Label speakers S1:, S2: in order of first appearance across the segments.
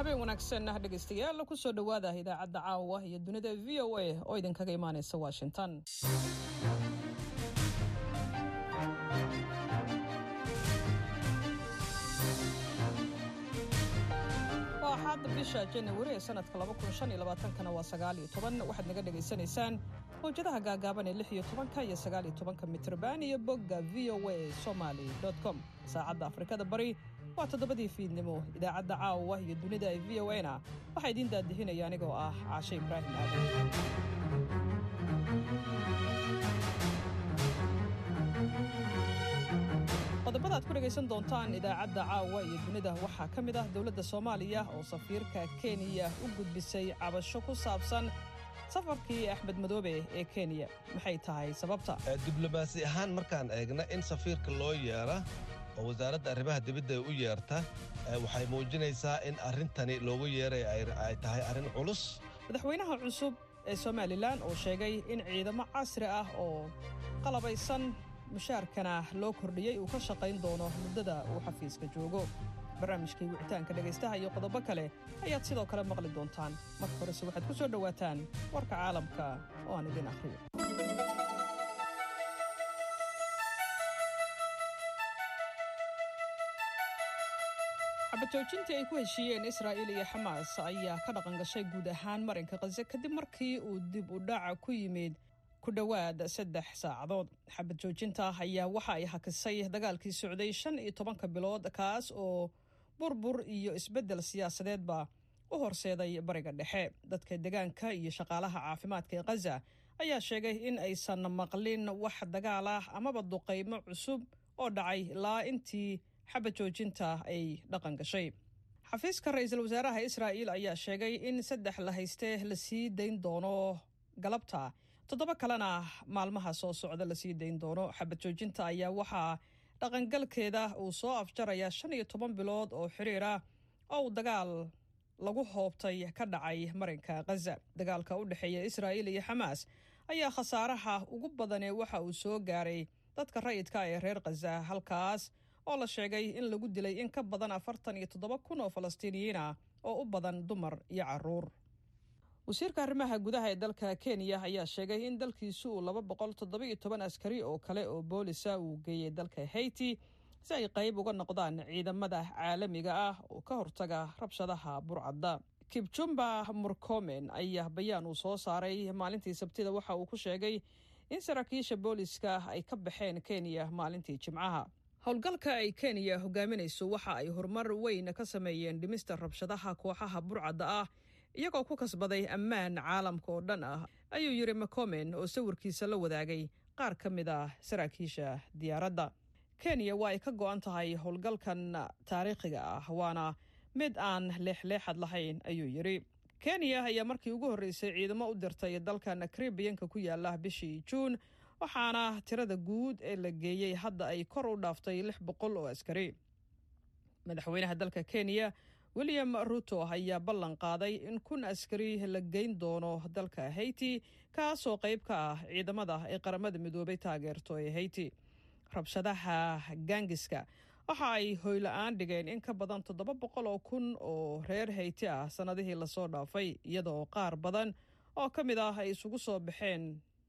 S1: habeen wanaagsan ah dhegaystayaal kusoo dhowaada idaacadda caawa iyo dunida v o a oo idinkaga imaanaysa washington waa axaada bisha janawari ee sanadka kana waa sagaaliyo toban waxaad naga dhegaysanaysaan mawjadaha gaagaaban ee lix iyo tobanka iyo sagaaliyo tobanka mitrban iyo bogga v o a somaly com saacadda afrikada bari waa toddobadii fiidnimo idaacadda caawa iyo dunida ee v o a na waxaa idiin daadihinaya anigoo ah caashe ibraahim aadan qodobada ad ku dhegaysan doontaan idaacadda caawa iyo dunida waxaa ka mid ah dowladda soomaaliya oo safiirka kenya u gudbisay cabasho ku saabsan safarkii axmed madoobe ee kenya maxay tahay sababta
S2: diblomaasi ahaan markaan eegna in safiirka loo yeera oo wasaaradda arrimaha dibadda u yeerta waxay muujinaysaa in arrintani loogu yeeray ay tahay arrin culus
S1: madaxweynaha cusub ee somalilan oo sheegay in ciidamo casri ah oo qalabaysan mushaarkana loo kordhiyey uu ka shaqayn doono muddada uu xafiiska joogo barnaamijkii wicitaanka dhegaystaha iyo qodobo kale ayaad sidoo kale maqli doontaan marka horese waxaad ku soo dhowaataan warka caalamka oo aan idin akhriyo xabajoojintii ay ku heshiiyeen israa'iil iyo xamaas ayaa ka dhaqan gashay guud ahaan marinka khaze kadib markii uu dib u dhaca ku yimid ku dhowaad saddex saacadood xabad joojinta ayaa waxa ay hakisay dagaalkii socday shan iyo tobanka bilood kaas oo burbur iyo isbeddel siyaasadeedba u horseeday bariga dhexe dadka degaanka iyo shaqaalaha caafimaadka ee khaza ayaa sheegay in aysan maqlin wax dagaal ah amaba duqaymo cusub oo dhacay ilaa intii xabad joojinta ay dhaqan gashay xafiiska ra-iisul wasaaraha israa'iil ayaa sheegay in saddex la hayste la sii dayn doono galabta toddoba kalena maalmaha soo socda lasii dayn doono xabad joojinta ayaa waxaa dhaqangalkeeda uu soo afjarayaa shan iyo toban bilood oo xiriir ah oo uu dagaal lagu hoobtay ka dhacay marinka khaza dagaalka u dhexeeya israa'iil iyo xamaas ayaa khasaaraha ugu badanee waxa uu soo gaaray dadka rayidka ee reer khaza halkaas oo la sheegay in lagu dilay in ka badan afartan iyo toddoba kun oo falastiiniyiin ah oo u badan dumar iyo caruur wasiirka arrimaha gudaha ee dalka kenya ayaa sheegay in dalkiisu uu laba boqol toddoba-iyo toban askari oo kale oo boolisa uu geeyey dalka haiti si ay qayb uga noqdaan ciidamada caalamiga ah oo ka hortaga rabshadaha burcadda kibjumba murkomen ayaa bayaan uu soo saaray maalintii sabtida waxa uu ku sheegay in saraakiisha booliska ay ka baxeen kenya maalintii jimcaha howlgalka ay kenya hogaaminayso waxa ay horumar weyn ka sameeyeen dhimista rabshadaha kooxaha burcadda ah iyagoo ku kasbaday ammaan caalamka oo dhan ah ayuu yidhi macomen oo sawirkiisa la wadaagay qaar ka mid ah saraakiisha diyaaradda kenya waa ay ka go'an tahay howlgalkan taariikhiga ah waana mid aan leexleexad lahayn ayuu yidhi kenya ayaa markii ugu horreysay ciidamo u dirtay dalkan karibiyanka ku yaala bishii juun waxaana tirada guud ee la geeyey hadda ay kor u dhaaftay lix boqol oo askari madaxweynaha dalka kenya william ruto ayaa ballan qaaday in kun askari la geyn doono dalka haiti kaasoo qayb ka ah ciidamada ay qaramada midoobay taageerto ee haiti rabshadaha gaangiska waxa ay hoyla-aan dhigeen in ka badan toddoba boqol oo kun oo reer hayti ah sannadihii lasoo dhaafay iyadaoo qaar badan oo ka mid ah ay isugu soo baxeen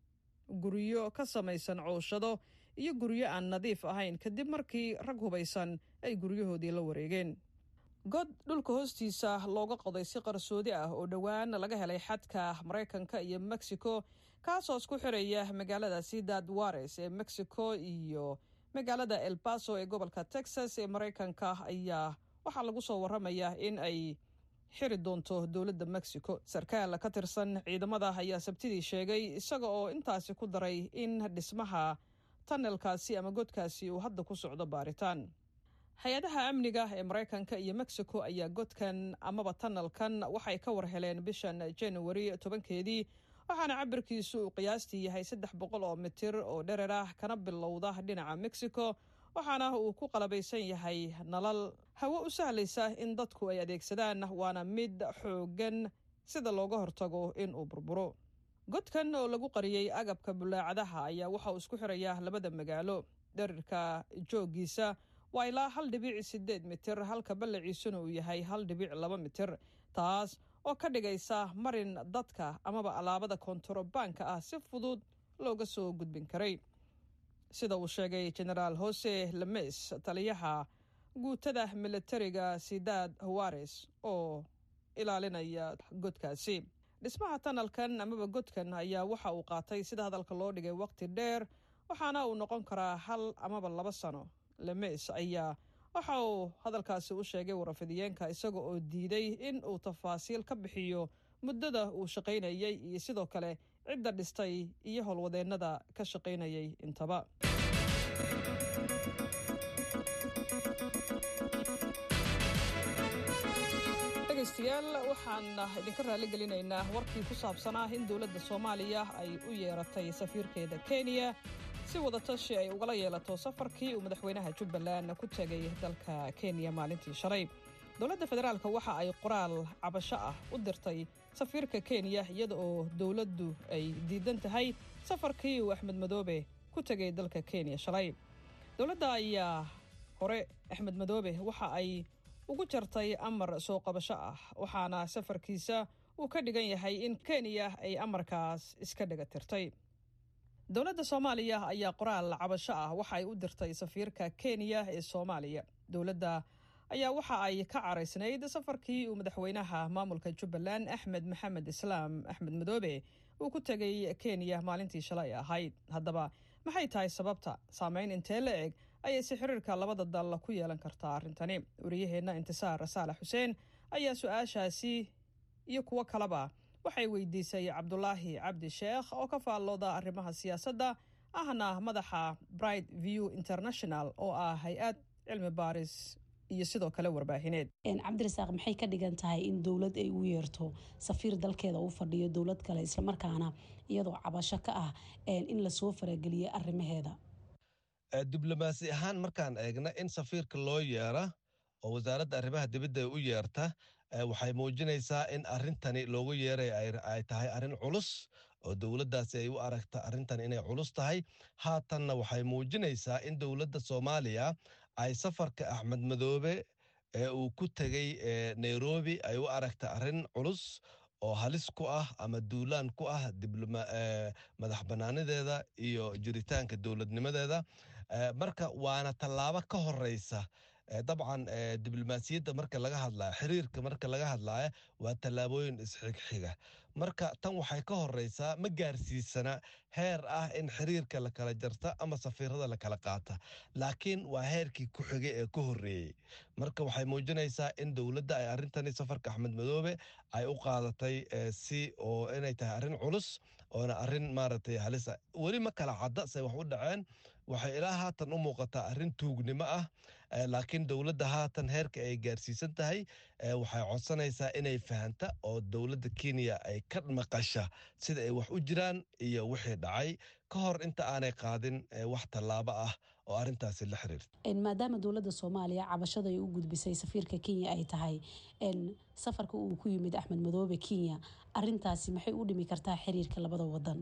S1: guryo ka samaysan cooshado iyo guryo aan nadiif ahayn kadib markii rag hubaysan ay guryahoodii la wareegeen god dhulka hoostiisa looga qoday si qarsoodi ah oo dhowaan laga helay xadka maraykanka iyo mexico kaasoo isku xiraya magaalada ciudad wares ee mexico iyo magaalada el baso ee gobolka texas ee maraykanka ayaa waxaa lagu soo waramayaa in ay xiri doonto dowladda mexico sarkaal ka tirsan ciidamada ayaa sabtidii sheegay isaga oo intaasi ku daray in dhismaha tanelkaasi ama godkaasi uu hadda ku socdo baaritaan hay-adaha amniga ee maraykanka iyo mexico ayaa godkan amaba tanalkan waxay ka war heleen bishan januari tobankeedii waxaana cabirkiisu uu qiyaastii yahay saddex boqol oo mitir oo dherer ah kana bilowda dhinaca mexico waxaana uu ku qalabaysan yahay nalal hawo u sahlaysa in dadku ay adeegsadaan waana mid xooggan sida looga hortago in uu burburo godkan oo lagu qariyey agabka bulaacadaha ayaa waxa uu isku xirayaa labada magaalo dherirka jooggiisa waa ilaa hal dhibic siddeed mitir halka ballaciisuna uu yahay hal dhibic laba mitir taas oo ka dhigaysa marin dadka amaba alaabada kontarobaanka ah si fudud looga soo gudbin karay sida uu sheegay genaraal hose lames taliyaha guutada militariga sidaad hawares oo ilaalinaya godkaasi dhismaha tanalkan amaba godkan ayaa waxa uu qaatay sida hadalka loo dhigay waqti dheer waxaana uu noqon karaa hal amaba laba sano lemes ayaa waxa uu hadalkaasi u sheegay warafidiyeenka isaga oo diiday in uu tafaasiil ka bixiyo muddada uu shaqaynayay iyo sidoo kale cidda dhistay iyo howlwadeennada ka shaqaynayay intaba dhegaystayaal waxaan idinka raali gelinaynaa warkii ku saabsanaa in dowladda soomaaliya ay u yeeratay safiirkeeda kenya si wadatashi ay ugala yeelato safarkii uu madaxweynaha jubbaland ku tegay dalka kenya maalintii shalay dowladda federaalk waxa ay qoraal cabasho ah u dirtay safiirka kenya iyada oo dowladdu ay diidan tahay safarkii uu axmed madoobe ku tegay dalka kenya shalay dowladda ayaa hore axmed madoobe waxa ay ugu jartay amar soo qabasho ah waxaana safarkiisa uu ka dhigan yahay in kenya ay amarkaas iska dhaga tirtay dowladda soomaaliya ayaa qoraal cabasho ah waxa ay u dirtay safiirka kenya ee soomaaliya dowladda ayaa waxa ay ka caraysnayd safarkii uu madaxweynaha maamulka jubbaland axmed maxamed islaam axmed madoobe uu ku tegay kenya maalintii shalay ahayd haddaba maxay tahay sababta saameyn intee la eg ayayse xiriirka labada dal ku yeelan kartaa arrintani wariyaheenna intisaar saalax xuseen ayaa su-aashaasi iyo kuwo kaleba waxay weydiisay cabdulaahi cabdi sheekh oo ka faallooda arrimaha siyaasadda ahna madaxa bright view international oo ah hay-ad cilmi baaris iyo sidoo kale warbaahineed
S3: cabdirasaaq maxay ka dhigan tahay in dowlad ay u yeerto safiir dalkeeda u fadhiyo dowlad kale islamarkaana iyadoo cabasho ka ah in lasoo farageliyo arrimaheeda
S2: diblomaasi ahaan markaan eegna in safiirka loo yeera oo wasaaradda arrimaha dibadda u yeerta waxay muujinaysaa in arrintani loogu yeeray ay tahay arrin culus oo dowladdaasi ay u aragta arrintan inay culus tahay haatanna waxay muujinaysaa in dowladda soomaaliya ay safarka axmed madoobe ee uu ku tegey nairobi ay u aragta arrin culus oo halis ku ah ama duulaan ku ah madax bannaanideeda iyo jiritaanka dowladnimadeeda marka waana tallaabo ka horeysa dabcan diblomaasiyadda marka laga hadlaya xiriirka marka laga hadlaya waa tallaabooyin isxigxiga marka tan waxay ka horeysaa ma gaarsiisana heer ah in xiriirka la kala jarta ama safiirada la kala qaata laakiin waa heerkii ku xigay ee ka horreeyey marka waxay muujinaysaa in dowladda ay arrintani safarka axmed madoobe ay u qaadatay si oo inay tahay arrin culus oona arrin maaragtay halisa weli ma kala cadda say wax u dhaceen waxay ilaa haatan u muuqataa arrin tuugnimo ah laakiin dowladda haatan heerka ay gaarsiisan tahay waxay codsanaysaa inay fahanta oo dowladda kenya ay ka maqasha sida ay wax u jiraan iyo wixii dhacay ka hor inta aanay qaadin wax tallaabo ah oo arrintaasi la xiriirta
S3: maadaama dowladda soomaaliya cabashada ay u gudbisay safiirka kenya ay tahay safarka uu ku yimid axmed madoobe kenya arintaasi maxay u dhimi kartaa xiriirka labada wadan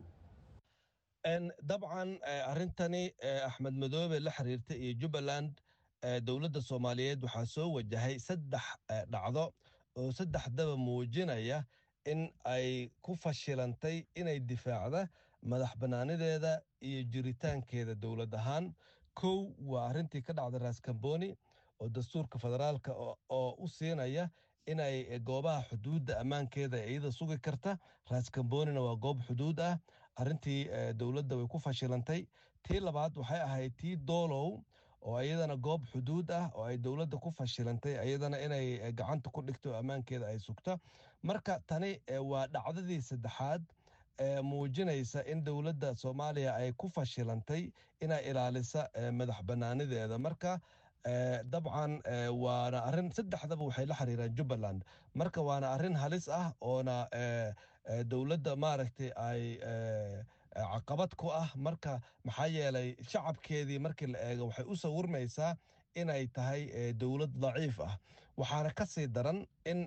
S2: dabcan arrintani axmed madoobe la xiriirta iyo jubbaland dowladda soomaaliyeed waxaa soo wajahay saddex dhacdo oo saddexdaba muujinaya in ay ku fashilantay inay difaacda madax bannaanideeda iyo jiritaankeeda dowlad ahaan kow waa arrintii ka dhacda raskamboni oo dastuurka federaalka oo u siinaya inay goobaha xuduudda ammaankeeda iyada sugi karta raskambonina waa goob xuduud ah arrintii dowladda way ku fashilantay tii labaad waxay ahayd tii doolow oo iyadana goob xuduud ah oo ay dowladda ku fashilantay iyadana inay gacanta ku dhigto ammaankeeda ay sugta marka tani waa dhacdadii saddexaad muujinaysa in dowladda soomaaliya ay ku fashilantay inay ilaalisa madax bannaanideeda marka dabcan waana arrin saddexdaba waxay la xiriiraan jubbaland marka waana arrin halis ah oona dowladda maaragtay ay caqabad ku ah marka maxaa yeelay shacabkeedii markii la eego waxay u sawirmaysaa inay tahay dowlad daciif ah waxaana ka sii daran in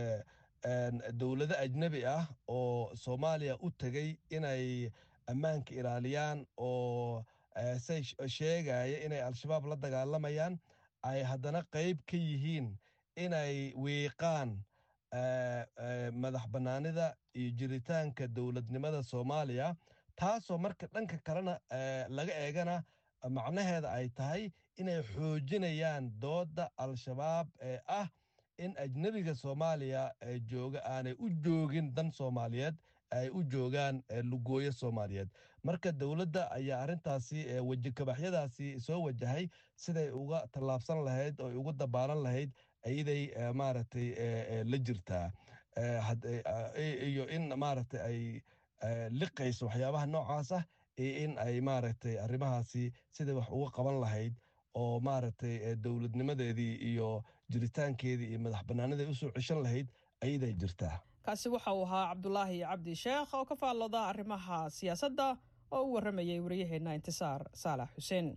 S2: dowlado ajnebi ah oo soomaaliya u tegey inay ammaanka ilaaliyaan oo say sheegaya inay al-shabaab la dagaalamayaan ay haddana qayb ka yihiin inay wiiqaan madax bannaanida iyo jiritaanka dowladnimada soomaaliya taasoo marka dhanka kalena laga eegana macnaheeda ay tahay inay xoojinayaan doodda al-shabaab ee ah in ajnebiga soomaaliya jooga aanay u joogin dan soomaaliyeed ay u joogaan lugooyo soomaaliyeed marka dowladda ayaa arrintaasi wejikabaxyadaasi soo wajahay siday uga tallaabsan lahayd oo uga dabaalan lahayd iyaday maaragtay la jirtaa iyo in maaragtay ay liqayso waxyaabaha noocaas ah iyo in ay maaragtay arrimahaasi siday wax uga qaban lahayd oo maaragtay dowladnimadeedii iyo jiritaankeedii iyo madax bannaaniday usoo ceshan lahayd ayaday jirtaa
S1: kaasi waxa uu ahaa cabdulaahi cabdi sheekh oo ka faallooda arrimaha siyaasadda oo u warramayay wariyaheenna intisaar saalax xuseen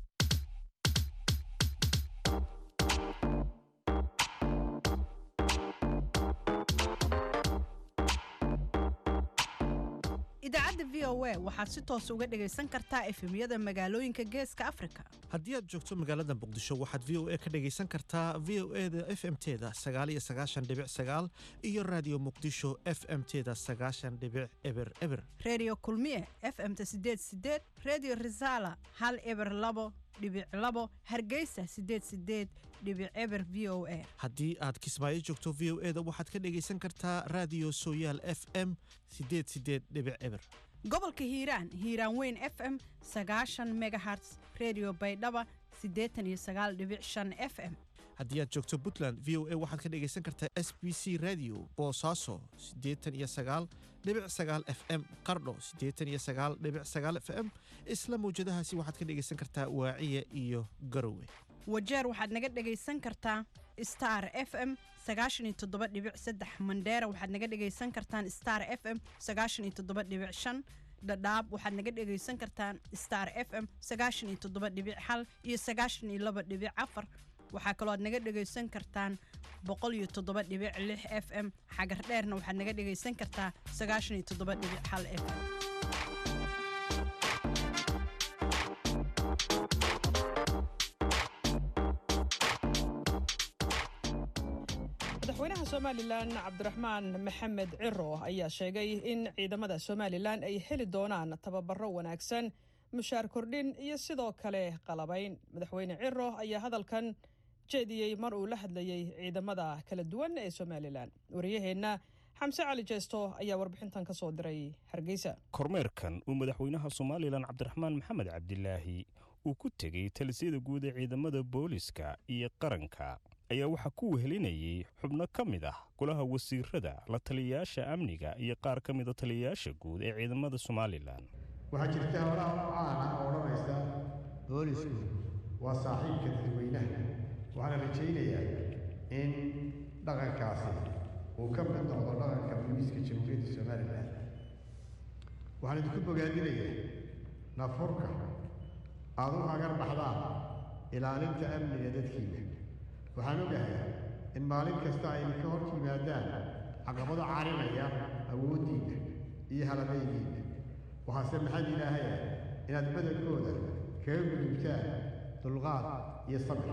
S4: idaacadda v o a waxaad si toos uga dhegaysan kartaa efemyada magaalooyinka geeska afrika
S5: haddii aad joogto magaalada muqdisho waxaad v o a ka dhegaysan kartaa v o e da f m teda sagaal iyo sagaashan dhibic sagaal iyo raadiyo muqdisho f m teda sagaashan dhibic eber eber
S4: reediyo kulmiye f m-ta sideed sideed reediyo risaala hal eber labo dhibic labo hargeysa sideed sideed dhibic eber v o a
S5: haddii aad kismaayo joogto v o e da waxaad ka dhegaysan kartaa raadiyo sooyaal f m sideed sideed dhibic eber
S4: gobolka hiiraan hiiraan weyn f m sagaashan megaherts redio baydhaba siddeetan iyo sagaal dhibic shan f m
S5: haddii aad joogto puntland v o a waxaad ka dhegaysan kartaa s b c radio boosaaso siddeetan iyo sagaal dhibic sagaal f m qardho siddeetan iyo sagaal dhibic sagaal f m isla mawjadahaasi waxaad ka dhegaysan kartaa waaciya iyo garowe
S4: wajeer waxaad naga dhegaysan kartaa star f m sagaashan iyo toddoba dhibic saddex mandheera waxaad naga dhegaysan kartaan star f m sagaashan iyo toddoba dhibic shan dhadhaab waxaad naga dhegaysan kartaan star f m sagaashan iyo toddoba dhibic hal iyo sagaashan iyo laba dhibic afar waxaa kaloo aad naga dhegaysan kartaan boqol iyo toddoba dhibic lix f m xagar dheerna waxaad naga dhegaysan kartaa sagaashan iyo toddoba dhibic hal f m
S1: madaxweynaha somalilan cabdiraxmaan maxamed ciro ayaa sheegay in ciidamada somalilan ay heli doonaan tababaro wanaagsan mushaar kordhin iyo sidoo kale qalabayn madaxweyne ciro ayaa hadalkan jeediyey mar uu la hadlayey ciidamada kala duwan ee somalilan wariyaheenna xamse cali jeesto ayaa warbixintan ka soo diray hargeysa
S6: kormeerkan uu madaxweynaha somalilan cabdiraxmaan maxamed cabdilaahi uu ku tegey talisiyada guud ee ciidamada booliska iyo qaranka ayaa waxaa ku wehelinayay xubno ka mid ah golaha wasiirada la taliyayaasha amniga iyo qaar ka mida taliyayaasha guud ee ciidamada somalilan
S7: waxaa jirta howlaha u caana oo odhanaysa boolisku waa saaxiibka dadweynaha waxaana rajaynayaa in dhaqankaasi uu ka mid noqdo dhaqanka booliiska jamhuuriyadda somalilan waxaan idinku bogaadinayaa nafurka aada u hagar baxdaan ilaalinta amniga dadkiina waxaan ogahay in maalin kasta ay ka hor yimaadaan caqabado carinaya awooddiinna iyo halabaygiinna waxaase maxad ilaahay ah inaad badankooda kaga gudubtaan dulqaad iyo sabir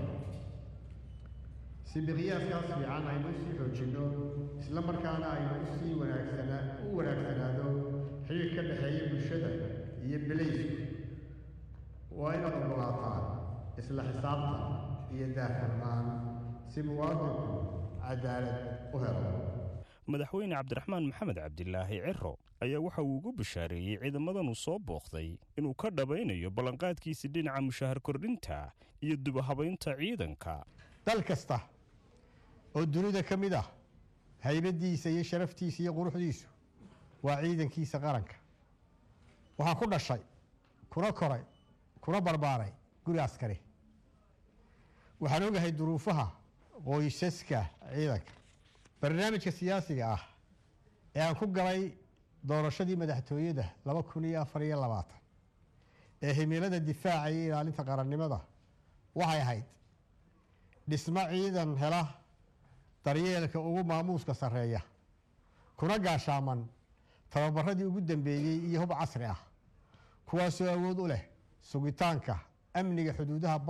S7: si miqyaaskaas fiican aynu usii xoojinno isla markaana aynu usii wanaagsana u wanaagsanaado xiriir ka dhexeeya bulshada iyo belaysku waa inaad ogolaataan isla xisaabtan iyo daahfurnaan si muwaadinku cadaalad u helo
S6: madaxweyne cabdiraxmaan maxamed cabdilaahi ciro ayaa waxa uu ugu bashaareeyey ciidamadanu soo booqday inuu ka dhabaynayo ballanqaadkiisa dhinaca mushahar kordhinta iyo dubahabaynta ciidanka
S7: dal kasta oo dunida ka mid ah haybaddiisa iyo sharaftiisa iyo quruxdiisu waa ciidankiisa qaranka waxaa ku dhashay kuna koray kuna barbaaray guri askari waxaan ogahay duruufaha qoysaska ciidanka barnaamijka siyaasiga ah ee aan ku galay doorashadii madaxtooyada laba kun iyo afar iyo labaatan ee himilada difaaca iyo ilaalinta qarannimada waxay ahayd dhismo ciidan hela daryeelka ugu maamuuska sarreeya kuna gaashaaman tababaradii ugu dambeeyey iyo hub casri ah kuwaasoo awood u leh sugitaanka amniga xuduudaha badda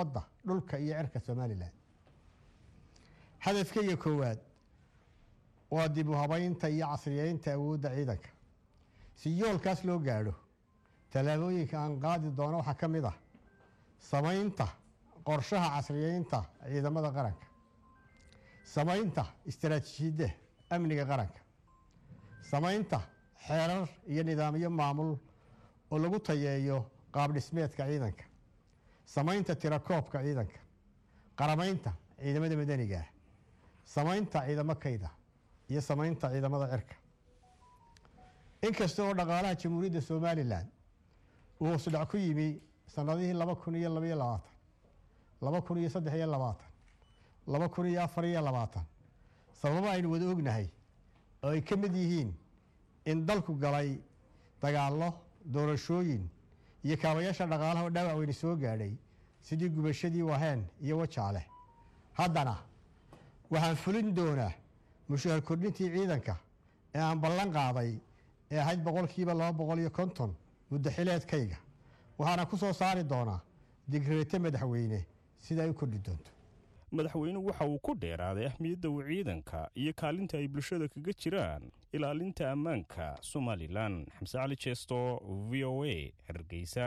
S7: dhulka iyo cirka somalilan hadafkayga koowaad waa dib u habaynta iyo casriyeynta awoodda ciidanka si yoolkaas loo gaadho tallaabooyinka aan qaadi doono waxaa ka mid ah samaynta qorshaha casriyeynta ciidamada qaranka samaynta istaraatiijiyadda amniga qaranka samaynta xeerar iyo nidaamyo maamul oo lagu tayeeyo qaabdhismeedka ciidanka samaynta tirakoobka ciidanka qaramaynta ciidamada madaniga ah samaynta ciidamo kayda iyo samaynta ciidamada cirka inkasta oo dhaqaalaha jamhuuriyadda somalilan uu hoosudhac ku yimi sanadihii laba kun iyo labaiyo labaatan laba kun iyo saddex iyo labaatan laba kun iyo afar iyo labaatan sababo aynu wada ognahay oo ay ka mid yihiin in dalku galay dagaallo doorashooyin iyo kaabayaasha dhaqaalaha oo dhaawac weyni soo gaadhay sidii gubashadii waheen iyo wajaale haddana waxaan fulin doonaa mushahar kordhintii ciidanka ee aan ballan qaaday ee ahayd boqolkiiba laba boqol iyo konton muddo xileedkayga waxaana ku soo saari doonaa digreete madaxweyne sida ay u kordhi doonto
S6: madaxweynuhu waxa uu ku dheeraaday ahmiyadda uu ciidanka iyo kaalinta ay bulshada kaga jiraan ilaalinta ammaanka somalilan xamse cali jeesto v o a hargeysa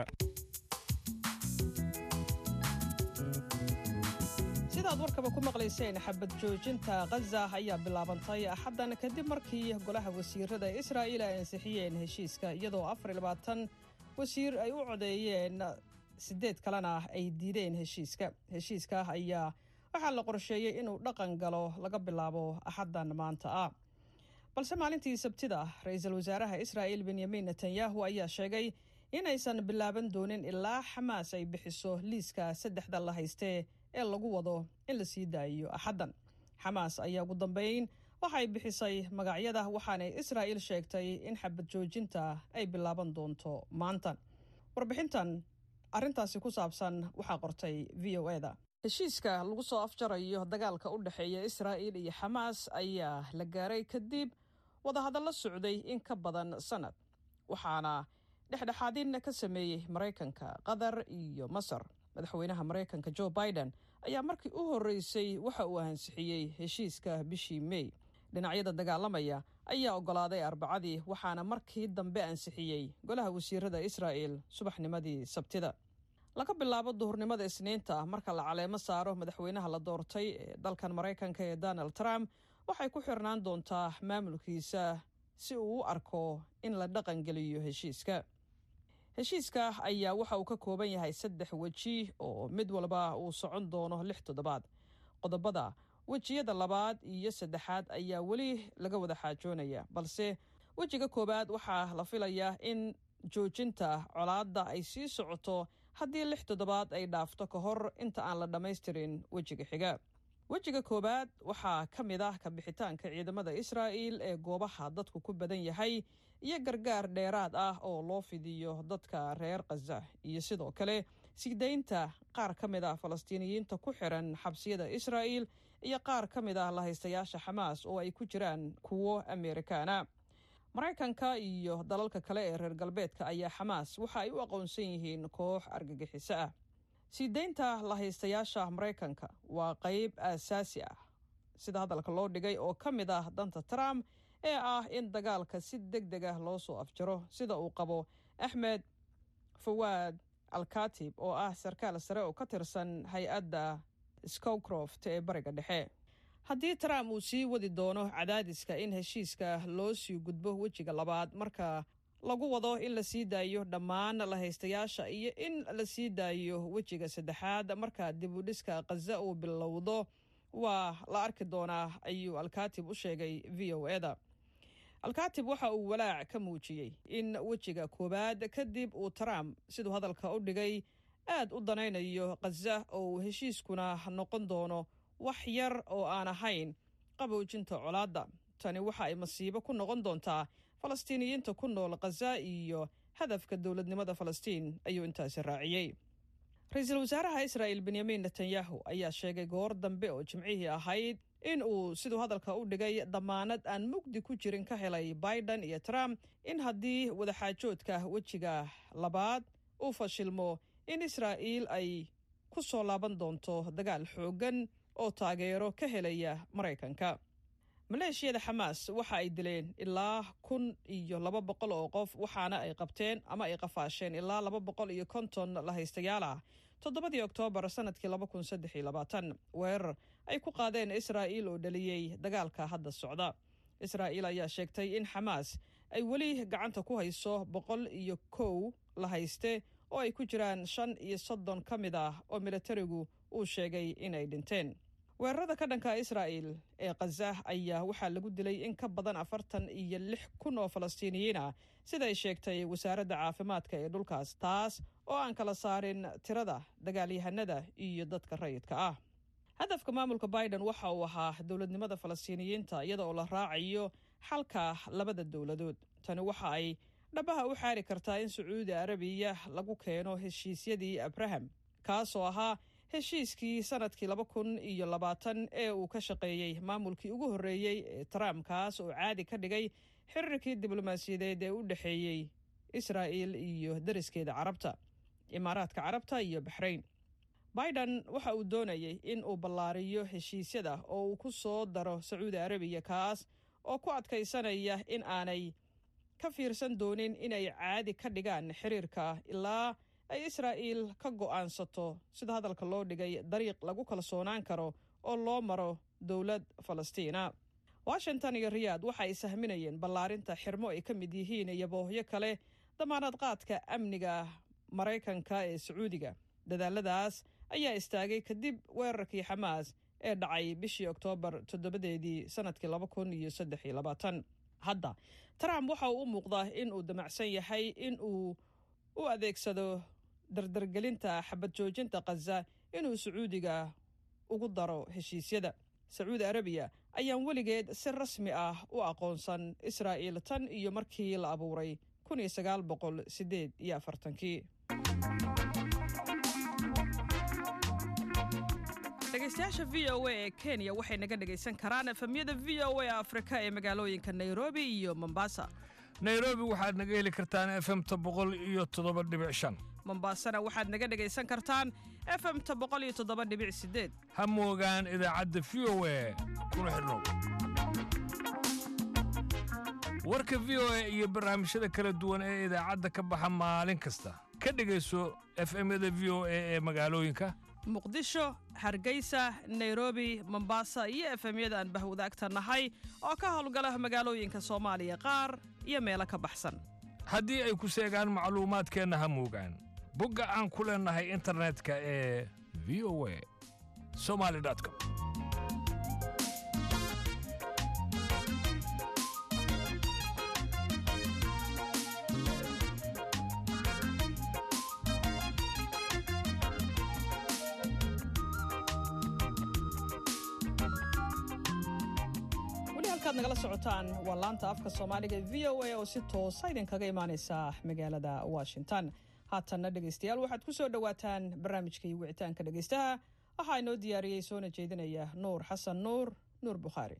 S1: sidaad warkaba ku maqlayseen xabad joojinta khaza ayaa bilaabantay axaddan kadib markii golaha wasiirada israa'iil ay ansixiyeen heshiiska iyadoo afar iyo labaatan wasiir ay u codeeyeen siddeed kalena ay diideen heshiiska heshiiska ayaa waxaa la qorsheeyey inuu dhaqan galo laga bilaabo axaddan maanta ah balse maalintii sabtida ra-iisul wasaaraha israa'iil benyamin netanyahu ayaa sheegay inaysan bilaaban doonin ilaa xamaas ay bixiso liiska saddexda la haystee ee lagu wado in la sii daayiyo axaddan xamaas ayaa ugu dambeyn waxay bixisay magacyada waxaanay israa'iil sheegtay in xabad joojinta ay bilaaban doonto maanta warbixintan arrintaasi ku saabsan waxaa qortay v o eda heshiiska lagu soo afjarayo dagaalka u dhexeeya israa'iil iyo xamaas ayaa la gaaray kadib wadahadallo socday in ka badan sannad waxaana dhexdhexaadin ka sameeyey maraykanka qatar iyo masar madaxweynaha maraykanka jo biden ayaa markii u horreysay waxa uu ansixiyey heshiiska bishii mey dhinacyada dagaalamaya ayaa oggolaaday arbacadii waxaana markii dambe ansixiyey golaha wasiirada israa'el subaxnimadii sabtida laga bilaabo duhurnimada isniinta marka la caleemo saaro madaxweynaha la doortay ee dalkan maraykanka ee donald trump waxay ku xirnaan doontaa maamulkiisa si uu u arko in la dhaqangeliyo heshiiska heshiiska ayaa waxa uu ka kooban yahay saddex weji oo mid walba uu socon doono lix toddobaad qodobada wejiyada labaad iyo saddexaad ayaa weli laga wada xaajoonaya balse wejiga koowaad waxaa la filayaa in joojinta colaadda ay sii socoto haddii lix toddobaad ay dhaafto ka hor inta aan la dhammaystirin wejiga xiga wejiga koowaad waxaa ka mid ah kabixitaanka ciidamada israa'il ee goobaha dadku ku badan yahay iyo gargaar dheeraad ah oo loo fidiyo dadka reer khaza iyo sidoo kale sii daynta qaar ka mid ah falastiiniyiinta ku xiran xabsiyada israa'il iyo qaar ka mid ah lahaystayaasha xamaas oo ay ku jiraan kuwo ameerikaana maraykanka iyo dalalka kale ee reer galbeedka ayaa xamaas waxa ay u aqoonsan yihiin koox argagixiso ah sii daynta lahaystayaasha maraykanka waa qayb aasaasi ah sida hadalka loo dhigay oo ka mid ah danta trump ee ah in dagaalka si deg deg ah loo soo afjaro sida uu qabo axmed fawaad alkatib oo ah sarkaal sare oo ka tirsan hay-adda scowcroft ee bariga dhexe haddii trump uu sii wadi doono cadaadiska in heshiiska loo sii gudbo wejiga labaad marka lagu wado in la sii daayo dhammaan lahaystayaasha iyo in la sii daayo wejiga saddexaad marka dibudhiska khaza uu bilowdo waa la arki doonaa ayuu alkatib u sheegay v o eda alkatib waxa uu walaac ka muujiyey in wejiga koowaad kadib uu trump siduu hadalka u dhigay aad u danaynayo khaza oo uu heshiiskuna noqon doono wax yar oo aan ahayn qaboojinta colaadda tani waxa ay masiibo ku noqon doontaa falastiiniyiinta ku nool khaza iyo hadafka dowladnimada falastiin ayuu intaasi raaciyey ra-iisul wasaaraha israa'il benyamin netanyahu ayaa sheegay goor dambe oo jimcihii ahayd in uu siduu hadalka u dhigay damaanad aan mugdi ku jirin ka helay biden iyo trump in haddii wadaxaajoodka wejiga labaad uu fashilmo in israa'iil ay ku soo laaban doonto dagaal xooggan oo taageero ka helaya maraykanka maleeshiyada xamaas waxa ay dileen ilaa kun iyo laba boqol oo qof waxaana ay qabteen ama ay qafaasheen ilaa laba boqol iyo konton lahaystayaal ah toddobadii oktoobar sanadkii laba kun saddex iyo labaatan weerar ay ku qaadeen israa'iil oo dhaliyey dagaalka hadda socda israa'iil ayaa sheegtay in xamaas ay weli gacanta ku hayso boqol iyo kow la hayste oo ay ku jiraan shan iyo soddon ka mid ah oo militarigu uu sheegay inay dhinteen weerarada ka dhanka israa'il ee khaza ayaa waxaa lagu dilay in ka badan afartan iyo lix kun oo falastiiniyiin ah siday sheegtay wasaaradda caafimaadka ee dhulkaas taas oo aan kala saarin tirada dagaalyahanada iyo dadka rayidka ah hadafka maamulka biden waxa uu ahaa dowladnimada falastiiniyiinta iyada oo la raacayo xalka labada dowladood tani waxa ay dhabaha u xaari kartaa in sacuudi arabiya lagu keeno heshiisyadii abraham kaasoo ahaa heshiiskii sanadkii laba kun iyo labaatan ee uu ka shaqeeyey maamulkii ugu horreeyey ee trump kaas oo caadi ka dhigay xiriirkii diblomaasiyadeed ee u dhexeeyey israa'il iyo dariskeeda carabta imaaraadka carabta iyo baxrayn biden waxa uu doonayey in uu ballaariyo heshiisyada oo uu ku soo daro sacuudi arabiya kaas oo ku adkaysanaya in aanay ka fiirsan doonin inay caadi ka dhigaan xiriirka ilaa ay israa'iil ka go'aansato sida hadalka loo dhigay dariiq lagu kalsoonaan karo oo loo maro dowlad falastiina washington iyo riyaad waxa ay sahminayeen ballaarinta xirmo ay ka mid yihiin iyo boohyo kale damaanad qaadka amniga maraykanka ee sacuudiga dadaaladaas ayaa istaagay kadib weerarkii xamaas ee dhacay bishii oktoobar toddobadeedii sanadkii laba kun iyo saddex iyo labaatan hadda trump waxa uu u muuqdaa in uu damacsan yahay in uu u adeegsado dardargelinta xabad joojinta khaza inuu sacuudiga ugu daro heshiisyada sacuudi arabiya ayaan weligeed si rasmi ah u aqoonsan israa'iil tan iyo markii la abuuray kun iyo sagaal boqol sideed iyo afartankii dhegeystayaasha v o a ee kenya waxay naga dhegaysan karaan efemyada v o a afrika ee magaalooyinka nairobi iyo mombasa
S8: nairobi waxaad naga heli kartaan efemta boqol iyo toddoba dhibic shan
S1: mombasana waxaad naga dhegaysan kartaan efemta boqol iyo toddoba dhibic sideed
S8: ha moogaan idaacadda v o a kuna xidhnow warka v o a iyo barnaamijyada kala duwan ee idaacadda ka baxa maalin kasta ka dhegayso efemyada v o a ee magaalooyinka
S1: muqdisho hargeysa nairobi mombasa iyo efemyada aan bahwadaagta nahay oo ka howlgala magaalooyinka soomaaliya qaar iyo meelo ka baxsan
S8: haddii ay ku seegaan macluumaadkeenna ha moogaan bogga aan ku leennahay internetka ee v o a somali com
S1: ad nagala socotaan waa laanta afka soomaaliga v o a oo si toosa idinkaga imaaneysa magaalada washington haatanna dhegeystayaal waxaad ku soo dhowaataan barnaamijkii wicitaanka dhegeystaha waxaa inoo diyaariyey soona jeedinaya nuur xasan nuur nuur bukhaari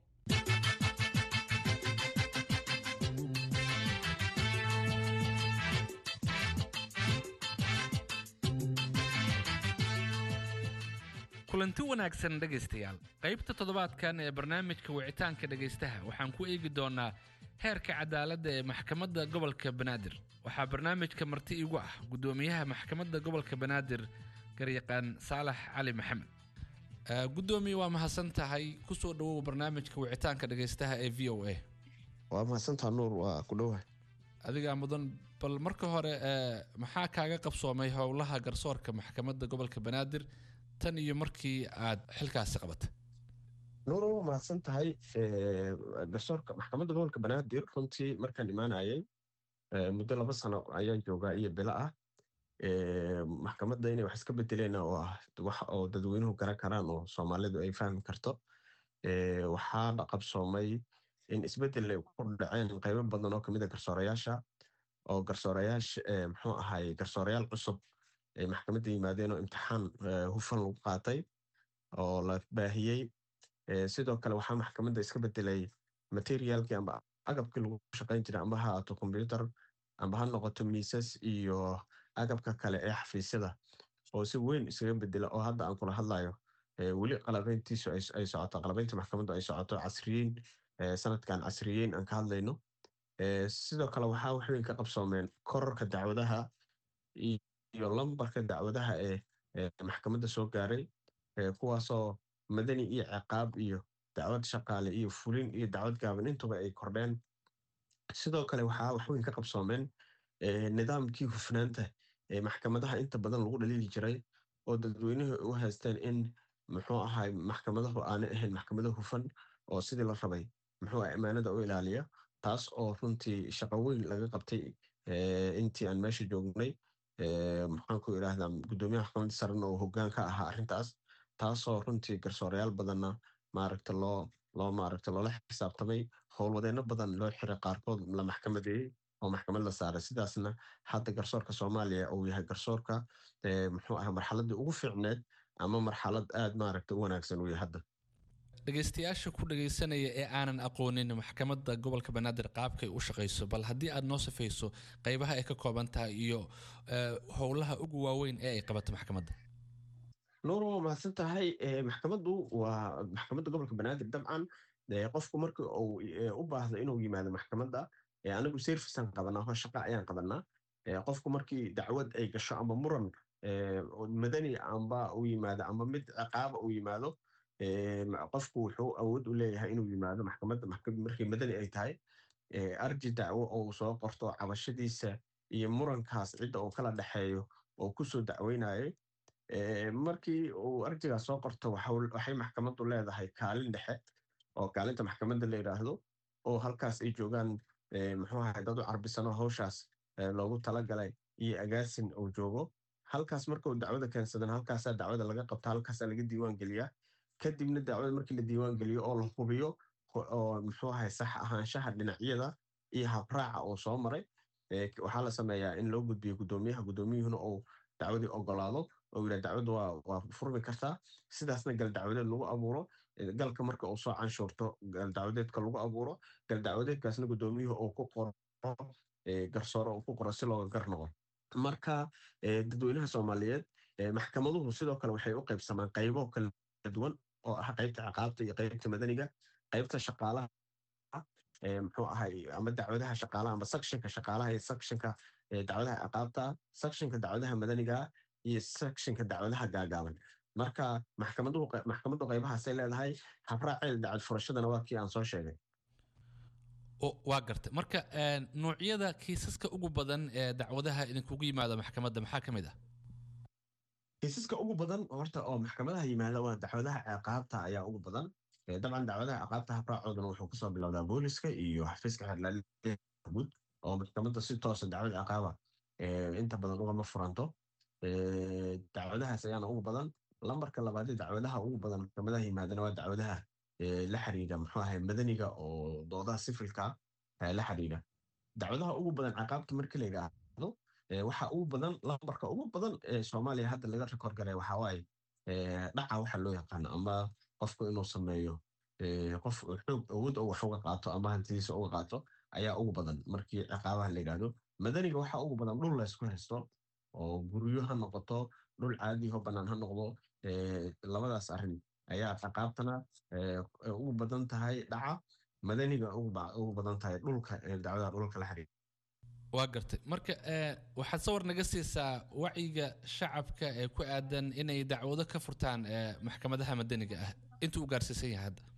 S9: kulanti wanaagsan dhegaystayaal qaybta toddobaadkan ee barnaamijka wicitaanka dhegaystaha waxaan ku eegi doonnaa heerka cadaaladda ee maxkamadda gobolka banaadir waxaa barnaamijka marti igu ah guddoomiyaha maxkamadda gobolka banaadir garyaqaan saalax cali maxamed guddoomiye waa mahadsan tahay kusoo dhowow barnaamijka wicitaanka dhegaystaha ee v o a
S10: waa mahadsantaha nuur waa ku dhowahay
S9: adigaa mudan bal marka hore maxaa kaaga qabsoomay howlaha garsoorka maxkamadda gobolka banaadir tan iyo markii aad xilkaasi qabatay
S10: nuuro waa mahadsan tahay garsoorka maxkamadda gobolka banaadir runtii markaan imaanayay muddo laba sano ayaan joogaa iyo bilo ah maxkamadda inay wax iska bedeleen oo ah wax oo dadweynuhu garan karaan oo soomaalidu ay fahmi karto waxaa qabsoomay in isbedel ay ku dhaceen qaybo badan oo kamid a garsoorayaasha oo garsoorayaasha muxuu ahay garsoorayaal cusub ay maxkamadda yimaadeen oo imtixaan hufan lagu qaatay oo la baahiyey sidoo kale waxaa maxkamadda iska bedelay materialkii amba agabkii lagu shaqayn jiray amba ha ahaato kombyutar amba ha noqoto miisas iyo agabka kale ee xafiisyada oo si weyn iskaga bedela oo hadda aan kula hadlayo weli qalabeyntiisu ay socoto qalabeynta maxkamaddu ay socoto casriyeyn sanadkan casriyeyn aan ka hadlayno sidoo kale waxaa wax weyn ka qabsoomeen kororka dacwadaha iyo lambarka dacwadaha ee maxkamadda soo gaaray kuwaasoo madani iyo ciqaab iyo dacwad shaqaale iyo fulin iyo dacwad gaaban intuba ay kordheen sidoo kale waxaa wax weyn ka qabsoomeen nidaamkii hufnaanta ee maxkamadaha inta badan lagu dhaliili jiray oo dadweynuhu u haysteen in muxuu ahay maxkamadahu aanay ahayn maxkamado hufan oo sidii la rabay muxuu ah ammaanada u ilaaliya taas oo runtii shaqo weyn laga qabtay intii aan meesha joognay maxaan ku idhaahdaa guddoomiyaha maxkamadda sarena oo hoggaan ka ahaa arrintaas taasoo runtii garsoorayaal badanna maaragta loo loo maaragta loola xisaabtamay howlwadeenno badan loo xiray qaarkood la maxkamadeeyey oo maxkamad la saaray sidaasna hadda garsoorka soomaaliya uu yahay garsoorka muxuu ah marxaladdii ugu fiicneed ama marxalad aad maaragta u wanaagsan uu yahay hadda
S9: dhegaystayaasha ku dhegaysanaya ee aanan aqoonin maxkamadda gobolka banaadir qaabkay u shaqayso bal haddii aad noo safayso qaybaha ay ka kooban tahay iyo howlaha ugu waaweyn ee ay qabato maxkamadda
S10: nuur waa mahadsan tahay maxkamaddu waa maxkamadda gobolka banaadir dabcan qofku marka uu u baahdo inuu yimaado maxkamadda anagu servicean qabanaa hoo shaqa ayaan qabanaa qofku markii dacwad ay gasho ama muran madani amba u yimaado ama mid ciqaaba u yimaado qofku wuxuu awood u leeyahay inuu yimaado maxkamadda markii madani ay tahay arji dacwo oo soo qorto cabashadiisa iyo murankaas cidda uu kala dhexeeyo oo kusoo dacweynayay markii uu arjigaas soo qorto waxay maxkamaddu leedahay kaalin dhexe oo kaalinta maxkamadda la yidhaahdo oo halkaas ay joogaan muxuu ahay dad u carbisano hawshaas loogu talagalay iyo agaasin uu joogo halkaas marka uu dacwada keensadan halkaasaa dacwada laga qabta halkaasaa laga diiwaan geliyaa kadibna dacwada markii la diiwaan geliyo oo la hubiyo oo muxuu ahay sax ahaanshaha dhinacyada iyo habraaca uu soo maray waxaa la sameeyaa in loo gudbiyo guddoomiyaha guddoomiyuhuna uu dacwadii ogolaado oo yidhaa dacwadu waa furmi kartaa sidaasna gal dacwadeed lagu abuuro galka marka uu soo canshuurto gal dacwadeedka lagu abuuro gal dacwadeedkaasna guddoomiyuhu uu ku qoro garsoore uu ku qoro si looga gar noqo marka dadweynaha soomaaliyeed maxkamaduhu sidoo kale waxay u qaybsamaan qaybo kala duwan oo ah qaybta ciqaabta iyo qaybta madaniga qaybta shaqaalaha muxuu ahay ama dacwadaha shaqaalaha ama sectionka shaqaalaha iyo sectionka dacwadaha ciqaabta sectionka dacwadaha madaniga iyo sectionka dacwadaha gaagaaban marka maxkamaddu qaybahaasay leedahay habraaceeda dacwad furashadana waa kii aan soo sheegay
S9: waa gartay marka noocyada kiisaska ugu badan ee dacwadaha idinkugu yimaado maxkamadda maxaa ka mid ah
S10: kiisaska ugu badan horta oo maxkamadaha yimaada waa dacwadaha ciqaabta ayaa ugu badan dabcan dacwadaha ciqaabta habraacoodana wuxuu kasoo bilowdaa booliska iyo xafiiska xeerlaaliya guud oo maxkamadda si toosa dacwad ciqaaba inta badan ugama furanto dacwadahaas ayaana ugu badan lambarka labaad ee dacwadaha ugu badan maxkamadaha yimaadana waa dacwadaha la xiriira muxuu ahay madaniga oo doodaha sifilka la xiriira dacwadaha ugu badan ciqaabta markii la yidhaahdo waxa ugu badan lambarka ugu badan ee soomaaliya hadda laga rekord garay waxaa waaye dhaca waxa loo yaqaano ama qofku inuu sameeyo qof xoog awood oo wax uga qaato ama hantidiisa uga qaato ayaa ugu badan markii ciqaabaha la yidhaahdo madaniga waxaa ugu badan dhul laysku haysto oo guryo ha noqoto dhul caadi ho bannaan ha noqdo labadaas arrin ayaa ciqaabtana ugu badan tahay dhaca madaniga ugu badan tahay dhulka dacwadaha dhulka la xiriira
S9: waa gartay marka waxaad sawir naga siisaa wacyiga shacabka ee ku aadan inay dacwado ka furtaan maxkamadaha madaniga ah intuu u gaarsiisan yahay hadda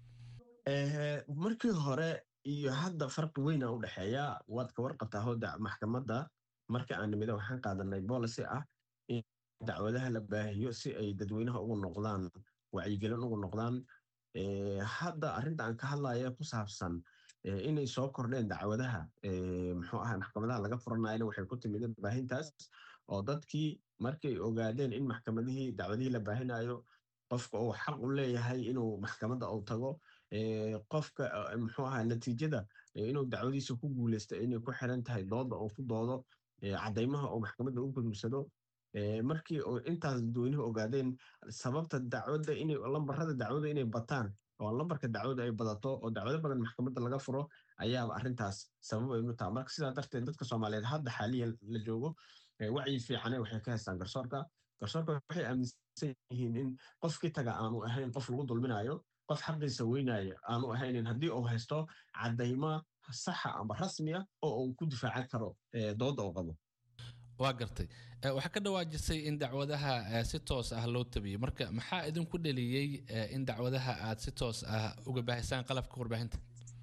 S10: markii hore iyo hadda farqi weyna u dhexeeya waad ka warqabtaa hooda maxkamadda marka aan nimida waxaan qaadanay policy ah in dacwadaha la baahiyo si ay dadweynaha ugu noqdaan wacyigelin ugu noqdaan hadda arrinta aan ka hadlaya ku saabsan inay soo kordheen dacwadaha muxuu ahaa maxkamadaha laga furanayana waxay ku timid baahintaas oo dadkii markay ogaadeen in maxkamadihii dacwadihii la baahinayo qofka uu xaq u leeyahay inuu maxkamadda uu tago qofka muxuu ahaa natiijada inuu dacwadiisa ku guuleysto inay ku xiran tahay dooda uu ku doodo caddaymaha uu maxkamadda u gudubsado markii intaas dadweynuhu ogaadeen sababta dacwadda inay lambarada dacwada inay bataan oo lambarka dacwada ay badato oo dacwado badan maxkamadda laga furo ayaaba arrintaas sabab ay u taha marka sidaa darteed dadka soomaaliyeed hadda xaaliyan la joogo wacyi fiicane waxay ka haystaan garsoorka garsoorka waxay aaminsan yihiin in qofkii taga aanu ahayn qof lagu dulminayo qof xaqiisa weynaya aanu ahaynin haddii uu haysto caddaymo saxa ama rasmiya oo uu ku difaacan karo dooda uu qabo
S9: waa gartay waxaa ka dhawaajisay in dacwadaha si toos ah loo tabiyey marka maxaa idinku dheliyey in dacwadaha aad si toos ah uga baahisaan qalabka warbaahinta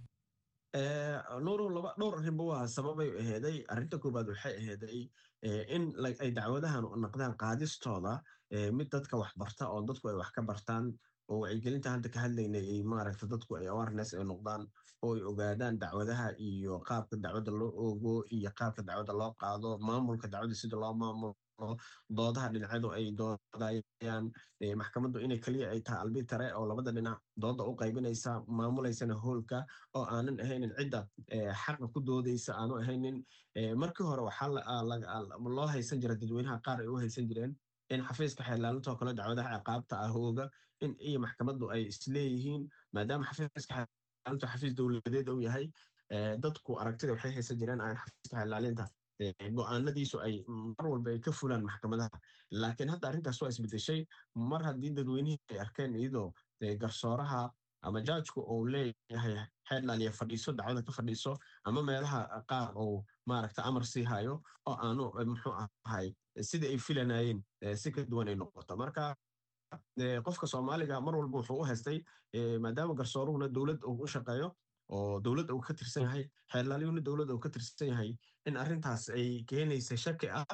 S10: nuuru laba dhowr arrinba waa sababay aheeday arrinta koobaad waxay aheeday in ay dacwadahan noqdaan qaadistooda mid dadka wax barta oo dadku ay wax ka bartaan oo wacyigelinta hadda ka hadlaynay ay maaragta dadku ay awareness ay noqdaan oo ay ogaadaan dacwadaha iyo qaabka dacwadda loo oogo iyo qaabka dacwadda loo qaado maamulka dacwadda sida loo maamulo doodaha dhinacyadu ay doodayaan maxkamaddu inay keliya ay tahay albitare oo labada dhinac dooda u qaybinaysa maamulaysana hoolka oo aanan ahaynin cidda xaqa ku doodaysa aanu ahaynin markii hore waxaa loo haysan jira dadweynaha qaar ay u haysan jireen in xafiiska xeelaalintoo kale dacwadaha ciqaabta ah ooga in iyo maxkamaddu ay isleeyihiin maadaama xafiiska xeelaalintu xafiis dowladeed uu yahay dadku aragtida waxay haysan jireen aan xafiiska xeelaalinta go-aanadiisu ay mar walba ay ka fulaan maxkamadaha laakiin hadda arrintaas waa isbedeshay mar haddii dadweynihii ay arkeen iyadoo garsooraha ama jaajku uu leeyahay xeerlaaliya fadhiiso dacwada ka fadhiiso ama meelaha qaar uu maaragta amar sii hayo oo aanu muxuu ahay sidai ay filanayeen si ka duwan ay noqoto marka qofka soomaaliga mar walba wuxuu u haystay maadaama garsooruhuna dowlad uu u shaqeeyo oo dowladda uu ka tirsan yahay xeerlaalyuhuna dowladda uu ka tirsan yahay in arrintaas ay keenaysa shaki ah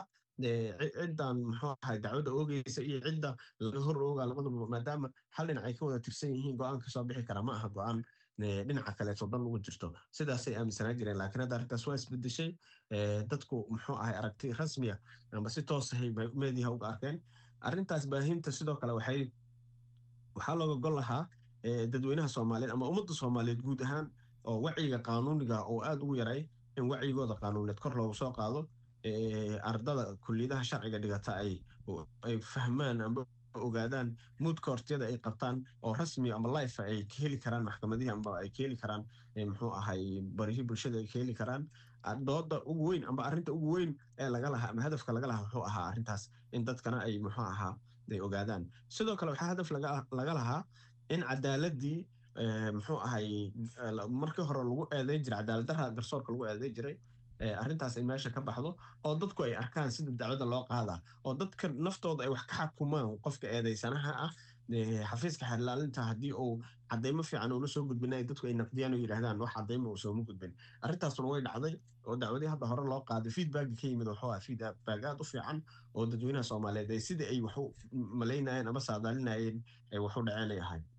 S10: ciddan muxuu ahay dacwadda oogeysa iyo cidda laga hor oogaa labaduba maadaama hal dhinac ay ka wada tirsan yihiin go-aan kasoo bixi kara ma aha go-aan dhinaca kaleeto dhan ugu jirto sidaasay aaminsanaa jireen laakiin hadda arrintaas waa isbedeshay dadku muxuu ahay aragti rasmiya ama si toosahay meediyaha uga arkeen arrintaas baahinta sidoo kale waxay waxaa looga gol lahaa dadweynaha soomaaliyeed ama ummadda soomaaliyeed guud ahaan oo wacyiga qaanuuniga oo aad ugu yaray in wacyigooda qaanuuneed kor loogu soo qaado ardada kulliyadaha sharciga dhigata ay ay fahmaan ama ogaadaan muudka hortiyada ay qabtaan oo rasmi ama life ay ka heli karaan maxkamadihii ama ay ka heli karaan muxuu ahay barihii bulshada ay ka heli karaan dooda ugu weyn ama arrinta ugu weyn ee laga lahaa ama hadafka laga lahaa wuxuu ahaa arrintaas in dadkana ay muxuu ahaa ay ogaadaan sidoo kale waxaa hadaf laga lahaa in cadaaladii muxuu ahay markii hore lagu eedeyn jiray cadaaladdarra garsoorka lagu eedeyn jiray arrintaas ay meesha ka baxdo oo dadku ay arkaan sida dacwadda loo qaadaa oo dadka naftooda ay wax ka xakumaan qofka eedeysanaha ah xafiiska xeerlaalinta haddii uu cadaymo fiican uula soo gudbin ay dadku ay naqdiyaan oo yidhahdaan wax cadaymo uu sooma gudbin arrintaasuna way dhacday oo dacwadii hadda hore loo qaaday feedbacki ka yimid wuxuu ahaa feedback aad u fiican oo dadweynaha soomaaliyeed ay sidii ay waxu malaynayeen ama saadaalinayeen ay waxu dhaceen ay ahayd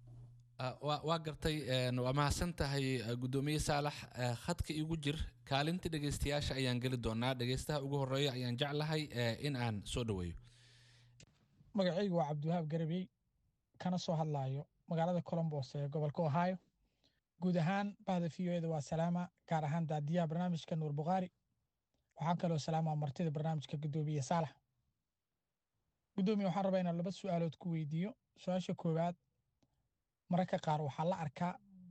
S9: waa gartay waa mahadsan tahay guddoomiye saalax khadka igu jir kaalinta dhegeystayaasha ayaan geli doonaa dhegeystaha ugu horeeya ayaan jeclahay in aan soo dhaweeyo
S11: magacaygu waa cabdiwahaab garabey kana soo hadlaayo magaalada colombos ee gobolka ohio guud ahaan bahda v o eda waa salaama gaar ahaan daadiyaha barnaamijka nuur bukhaari waxaan kaloo salaamaa martida barnaamijka guddoomiye saalax guddoomiye waxaan rabaa inaan laba su-aalood ku weydiiyo su-aasha koowaad mararka qaar waxaa la arkaa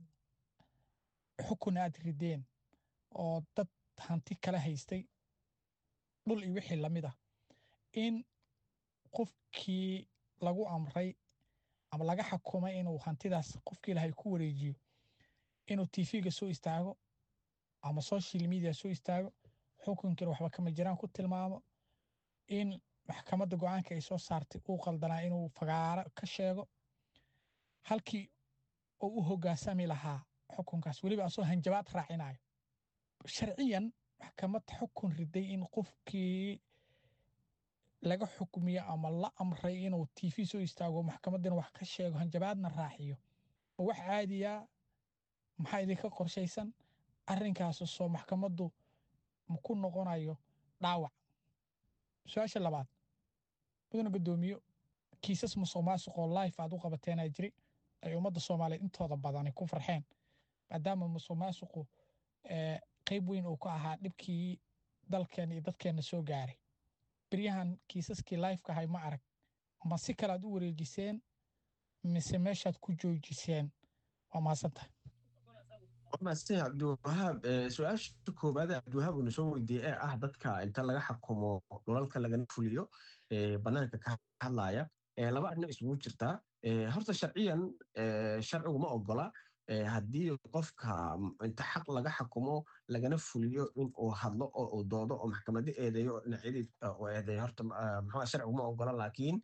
S11: xukun aad rideen oo dad hanti kala haystay dhul iyo wixii lamid ah in qofkii lagu amray ama laga xakumay inuu hantidaas qofkii lahay ku wareejiyo inuu tv-ga soo istaago ama social media soo istaago xukunkiina waxba kama jiraan ku tilmaamo in maxkamadda go-aanka ay soo saartay uu qaldanaa inuu fagaaro ka sheego halkii oo u hoggaansami lahaa xukunkaas weliba asoo hanjabaad raacinayo sharciyan maxkamad xukun riday in qofkii laga xukmiyo ama la amray inuu tv soo istaago maxkamaddina wax ka sheego hanjabaadna raaciyo ma wax caadiya maxaa idinka qorshaysan arrinkaas soo maxkamaddu ku noqonayo dhaawac su-aasha labaad mudana guddoomiyo kiisas musuq maasuqoo life aad u qabateenaa jiri ay ummadda soomaaliyeed intooda badani ku farxeen maadaama musuq maasuqu qayb weyn uu ka ahaa dhibkii dalkeen iyo dadkeenna soo gaaray beryahan kiisaskii lifeka ahay ma arag ma si kale aad u wareejiseen mise meeshaad ku joojiseen waa mahadsantahay
S10: maastin cabdiwahaab su-aasha koowaad ee cabdiwahaab uuna soo weydiiyey ee ah dadka inta laga xakumo dhulalka lagana fuliyo banaanka ka hadlaya laba arrin isugu jirtaa horta sharciyan sharcigu ma ogola haddii qofka inta xaq laga xakumo lagana fuliyo in uu hadlo oo uu doodo oo maxkamado eedeeyo dhinacyadii uu eedeeyo horta muxuu sharcigu ma ogola laakiin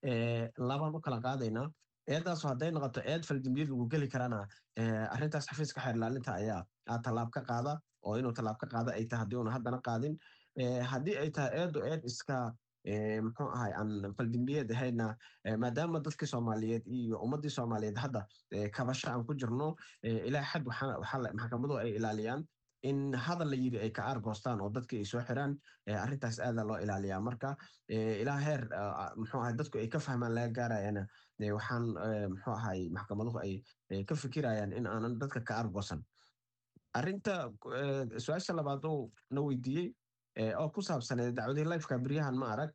S10: labaan u kala qaadaynaa eedaasu hadday noqoto eed faldambiyad lagu geli karana arrintaas xafiiska xeer ilaalinta ayaa tallaab ka qaada oo inuu tallaab ka qaada ay tahay haddii uuna haddana qaadin haddii ay tahay eedu eed iska muxuu ahay aan faldambiyeed ahayna maadaama dadkii soomaaliyeed iyo ummaddii soomaaliyeed hadda kabasho aan ku jirno ilaa xad maxkamaduhu ay ilaaliyaan in hadal la yiri ay ka aargoostaan oo dadkii ay soo xiraan arrintaas aadaa loo ilaaliyaa marka ilaa heer muxuu ahay dadku ay ka fahmaan laga gaarayana waxaan muxuu ahay maxkamaduhu ay ka fikirayaan in aanan dadka ka aargoosan arrinta su-aasha labaad uu na weydiiyey oo ku saabsaneed dacwadihii lifeka beryahan ma arag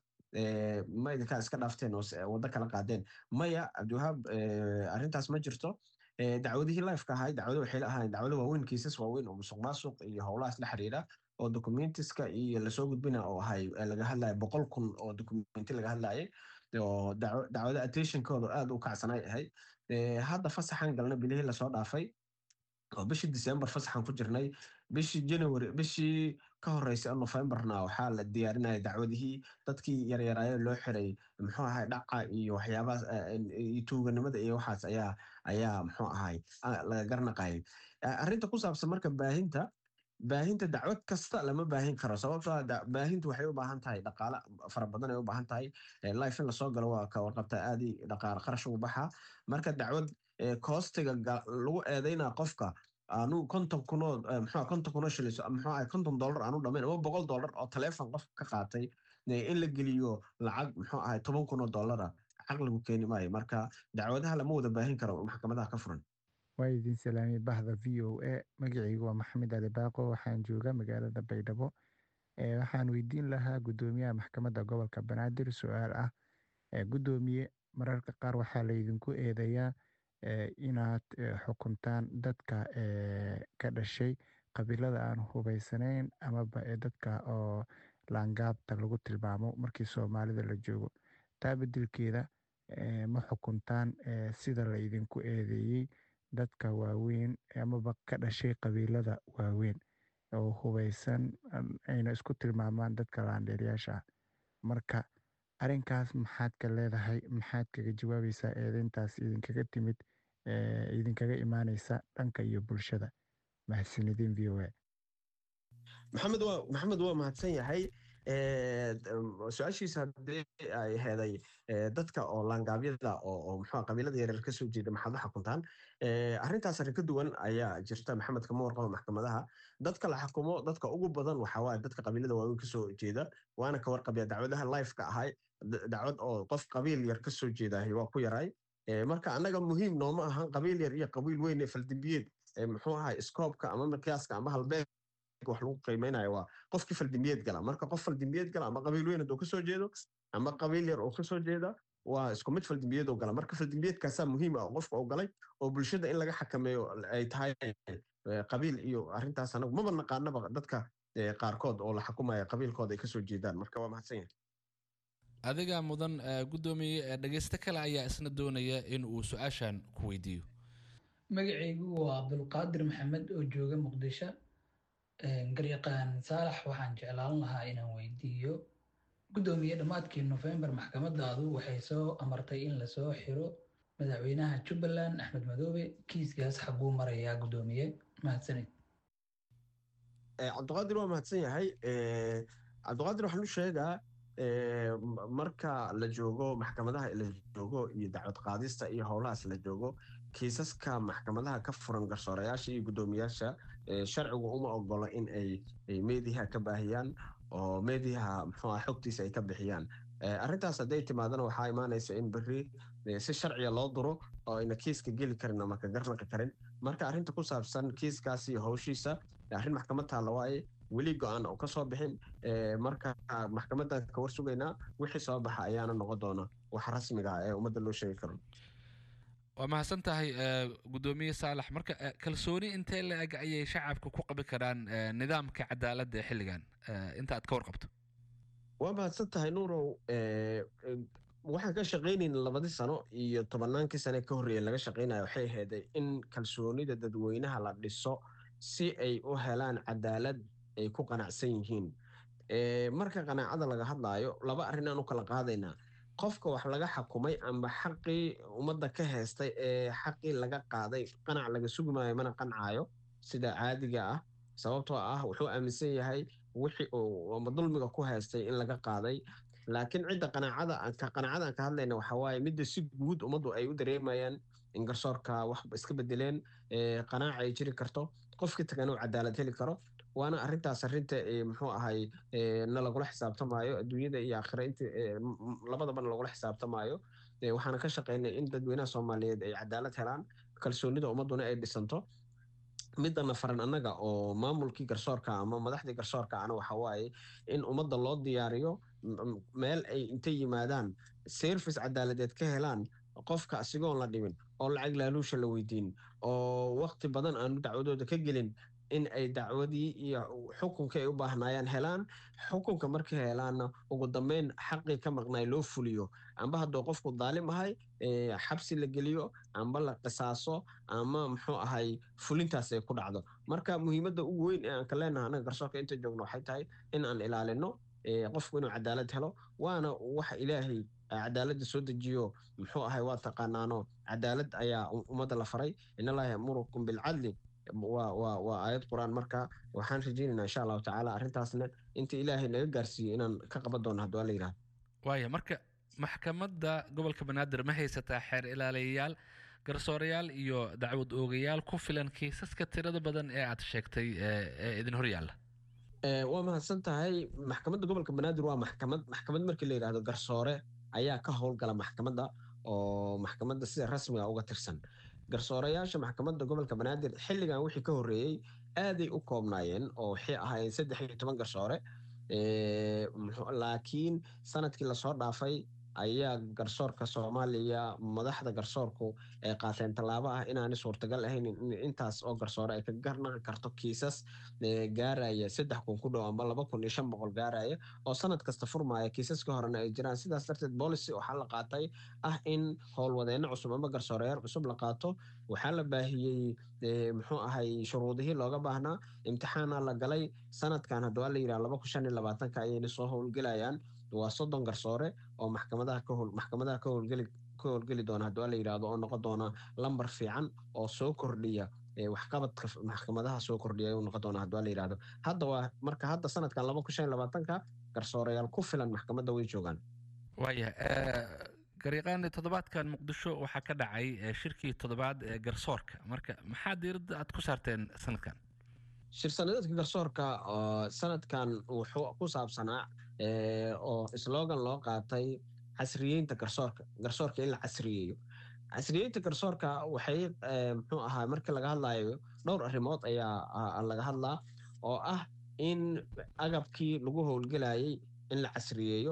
S10: ma idinkaa iska dhaafteen oo waddo kala qaadeen maya cabdiwahaab arrintaas ma jirto dacwadihii lifeka ahay dacwado waxay ahaayeen dacwado waaweyn kiisas waaweyn oo musuq maasuq iyo howlahaas la xiriira oo documentiska iyo lasoo gudbina oo ahay laga hadlaya boqol kun oo documenti laga hadlayay oo dacwado attentionkooda aad u kacsanay ahayd hadda fasaxan galna bilihii lasoo dhaafay oo bishii december fasaxan ku jirnay bishii january bishii ka horeysay oo novemberna waxaa la diyaarinaya dacwadihii dadkii yaryaraayo loo xiray muxuu ahay dhaca iyo waxyaabahaas iyo tuuganimada iyo waxaas ayaa ayaa muxuu ahay laga garnaqayay arrinta ku saabsan marka baahinta baahinta dacwad kasta lama baahin karo sababtoo baahintu waxay u baahan tahay dhaqaale fara badan ay u baahan tahay life in lasoo galo waa ka warqabta aadi dhaqaale qarash ugu baxa marka dacwad koostiga lagu eedaynaa qofka aanu konton kunoo muxuu konton kunoo shilis muxuu ahay konton dollar aanu dhamayn ama boqol dollar oo taleefon qof ka qaatay in la geliyo lacag muxuu ahay toban kunoo dollara caqligu keeni maayo marka dacwadaha lama wada baahin karo maxkamadaha ka furan
S12: waa idin salaamay bahda v o a magacaygu waa maxamed ali baaqo waxaan joogaa magaalada baydhabo waxaan weydiin lahaa guddoomiyaha maxkamadda gobolka banaadir su-aal ah guddoomiye mararka qaar waxaa laydinku eedeeyaa inaad xukuntaan dadka ka dhashay qabiilada aan hubaysanayn amaba dadka oo laangaabta lagu tilmaamo markii soomaalida la joogo taa bedelkeeda ma xukuntaan sida laydinku eedeeyey dadka waaweyn amaba ka dhashay qabiilada waaweyn oo hubaysan ayna isku tilmaamaan dadka laandheeryaasha ah marka arrinkaas maxaad ka leedahay maxaad kaga jawaabaysaa eedeyntaas idinkaga timid idinkaga imaaneysa dhanka iyo bulshada mahadsanidin v o a
S10: maxamed waa maxamed waa mahadsan yahay su-aashiisa haddii ay heeday dadka oo laangaabyada oo muxuu qabiilada yaryar ka soo jeeda maxaad u xukuntaan arrintaas arrin ka duwan ayaa jirta maxamed kama warqabo maxkamadaha dadka la xukumo dadka ugu badan waxaa waaye dadka qabiilada waaweyn ka soo jeeda waana ka warqabya dacwadaha lifeka ahay dacwad oo qof qabiil yar ka soo jeedahay waa ku yaray marka annaga muhiim nooma ahan qabiil yar iyo qabiil weyn ee faldambiyeed muxuu ahay iskoobka ama miqyaaska ama halbeeg wax lagu qiimeynayo waa qofkii faldambiyeed gala marka qof faldambiyeed gala ama qabiil weyn hadduu kasoo jeedo ama qabiil yar oo kasoo jeeda waa isku mid faldambiyeed oo gala marka faldambiyeedkaasaa muhiim ah oo qofka oo galay oo bulshada in laga xakameeyo ay tahay qabiil iyo arrintaas anagu maba naqaanaba dadka qaarkood oo la xukumaya qabiilkooda ay kasoo jeedaan marka waa mahadsan yahay
S9: adiga mudan guddoomiye dhegeysto kale ayaa isna doonaya in uu su-aashan ku weydiiyo
S13: magacaygu waa abdulqaadir maxamed oo jooga muqdisho garyaqaan saalax waxaan jeclaan lahaa inaan weydiiyo guddoomiye dhammaadkii nofembar maxkamadaadu waxay soo amartay in lasoo xiro madaxweynaha jubbaland axmed madoobe kiiskaas xaguu marayaa guddoomiye mahadsanid
S10: cabdiqaadir waa mahadsan yahay cabdiqaadir waxaan u sheegaa marka la joogo maxkamadaha la joogo iyo dacwad qaadista iyo howlahaas la joogo kiisaska maxkamadaha ka furan garsoorayaasha iyo guddoomiyaasha sharcigu uma ogolo in ay meediyaha ka baahiyaan oo meediyaha muxuu xogtiisa ay ka bixiyaan arrintaas hadday timaadana waxaa imaanaysa in berri si sharciya loo duro oo ayna kiiska geli karin ama ka garnaqi karin marka arrinta ku saabsan kiiskaas iyo howshiisa arrin maxkamad taalla waaye weli go-aan oo ka soo bixin marka maxkamadan ka war sugaynaa wixii soo baxa ayaana noqon doona wax rasmiga ah ee ummadda loo sheegi karo
S9: waa mahadsan tahay eh, guddoomiye saalax marka eh, kalsooni intee la-eg ayay shacabka ku qabi karaan eh, nidaamka cadaaladda ee xilligan eh, inta aad ka warqabto
S10: waa mahadsan tahay nuurow eh, eh, waxaan ka shaqaynayna labadii sano iyo tobannaankii sane ka horreeya laga shaqaynaya waxay ahayd in kalsoonida dadweynaha la dhiso si ay u helaan cadaalad ay ku qanacsan yihiin Eh, marka qanaacada laga hadlaayo laba arrin aan u kala qaadaynaa qofka wax laga xakumay amba xaqii ummadda ka heestay ee xaqii laga qaaday qanac laga sugi maayo mana qancaayo sida caadiga ah sababtoo ah wuxuu aaminsan yahay wixii uu ama dulmiga ku heestay in laga qaaday laakiin cidda qanaacada aan ka qanaacada aan ka hadlayna waxaa waaye midda si guud ummaddu ay u dareemayaan in garsoorka wax iska bedeleen ee qanaaca ay jiri karto qofkii tagana uu cadaalad heli karo waana arrintaas arrinta ee muxuu ahay ee na lagula xisaabtamaayo adduunyada iyo aakhira inta ee m- m- labadaba lagula xisaabtamaayo Ee, waxaana ka shaqaynay in dadweynaha soomaaliyeed ay cadaalad helaan kalsoonida ummadduna ay dhisanto midana faran annaga oo maamulkii garsoorka ama madaxdii garsoorka ana waxa waaye in ummadda loo diyaariyo m- m- meel ay intay yimaadaan service cadaaladeed ka helaan qofka asigoon la dhibin oo lacag laaluusha la weydiin oo waqti badan aanu dacwadooda ka gelin in ay dacwadii iyo xukunka ay u baahnaayaan helaan xukunka markay helaanna ugu dambeyn xaqii ka maqnaay loo fuliyo amba hadduu qofku daalim ahay ee, xabsi la geliyo amba la qisaaso ama muxuu ahay fulintaas ay ku dhacdo marka muhiimadda ugu weyn ee aan ka leenahay anaga garsoorka inta joogno waxay tahay in aan ilaalino ee, qofku inuu cadaalad helo waana waxa ilaahay cadaaladda soo dejiyo muxuu ahay waa taqaanaano cadaalad ayaa u- ummadda la faray in allaha yamurukum bilcadli waa waa waa aayad qur-aan marka waxaan rajaynaynaa insha allahu tacaala arrintaasna inta ilaahay naga gaarsiiyo inaan ka qaban doono hadduu alla yidhahdo
S9: waaya marka maxkamadda gobolka banaadir ma haysataa xeer ilaaliyayaal garsoorayaal iyo dacwad oogayaal ku filan kiisaska tirada badan ee aad sheegtay ee ee idin hor yaalla
S10: Eh, waa mahadsan tahay maxkamadda gobolka banaadir waa maxkamad maxkamad markii la yidhaahdo garsoore ayaa ka howlgala maxkamadda oo maxkamadda sida rasmiga uga tirsan garsoorayaasha maxkamadda gobolka banaadir xilligan wixii ka horreeyey aaday u koobnaayeen oo waxay ahaayeen saddex iyo toban garsoore Eh, muxuu- laakiin sanadkii lasoo dhaafay ayaa garsoorka soomaaliya madaxda garsoorku ay qaateen tallaabo ah inaanay suurtagal ahayn in intaas oo garsoore ay ka garnaqi karto kiisas ee, gaaraya saddex kun ku dhow amba laba kun iyo shan boqol gaaraya oo sanad kasta furmaya kiisaska horena ay jiraan sidaas darteed policy waxaa la qaatay ah in howlwadeenno cusub ama garsooreyaal cusub la qaato waxaa la baahiyey ee, muxuu ahay shuruudihii looga baahnaa imtixaana la galay sanadkan hadduu la yidhaha laba kun shan iyo labaatanka ayayna soo howlgelayaan waa soddon garsoore oo maxkamadaha ka howl maxkamadaha ka howlgeli ka howlgeli doona hadduu la yidhaahdo oo noqon doona lambar fiican oo soo kordhiya ee, waxqabadka f- maxkamadaha soo kordhiya ayuu noqon doona hadduu la yidhaahdo hadda waa marka hadda sanadkan laba kun shan iyo labaatanka garsooreyaal ku filan maxkamadda way joogaan
S9: waaya eh, garyaqaani toddobaadkan muqdisho waxaa ka dhacay eh, shirkii toddobaad ee garsoorka marka maxaa diiradda aad ku saarteen sanadkan
S10: shir sanadeedka garsoorka oo sanadkan wuxuu ku saabsanaa ee, oo slogan loo qaatay casriyeynta garsoorka garsoorka in la casriyeeyo casriyeynta garsoorka waxay ee, muxuu ahaa markii laga hadlayo dhowr arrimood ayaa ah, laga hadlaa oo ah in agabkii lagu howlgelayay in la casriyeeyo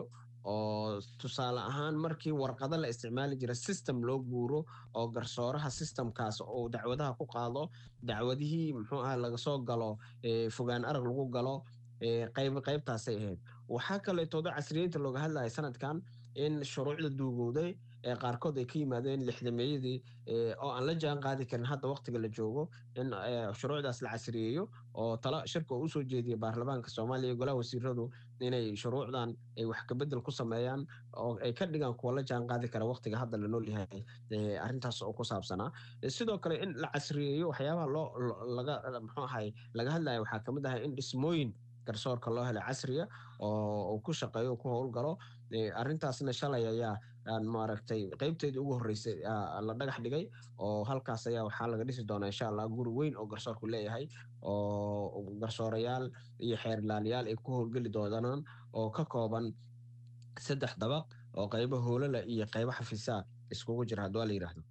S10: oo tusaale ahaan markii warqado la isticmaali jira system loo guuro oo garsooraha systemkaas oo dacwadaha ku qaado dacwadihii muxuu ahaa laga soo galo ee, fogaan arag lagu galo ee, qayb qaybtaasay ahayd waxaa kaleetooda casriyeynta looga hadlaya sanadkan in shuruucda duugowday ee qaarkood ay ka yimaadeen lixdameeyadii ee, oo aan la jaan qaadi karin hadda waqtiga la joogo in ee, shuruucdaas la casriyeeyo oo tala shirka uu usoo jeediyay baarlamaanka soomaaliya iyo golaha wasiiradu inay shuruucdan ay wax kabedel ku sameeyaan oo ay ka dhigaan kuwa la jaan qaadi kara waqtiga hadda la nool yahay ee, arrintaas oo ku saabsanaa Ee, sidoo kale in la casriyeeyo waxyaabaha loo lo- laga muxuu ahay laga hadlaya waxaa kamid ahay in dhismooyin garsoorka loo helay casriya oo uu ku shaqeeyo uu ku howlgalo Ee, arrintaasna shalay ayaa aan maaragtay qeybteedii ugu horreysay aa la dhagax dhigay oo halkaas ayaa waxaa laga dhisi doonaa insha allah guri weyn oo garsoorku leeyahay oo garsoorayaal iyo xeer ilaaliyaal ay ku howlgeli doonaan oo ka kooban saddex dabaq oo qaybo hoolala iyo qaybo xafiisaa iskugu jira hadduu la yidhaahdo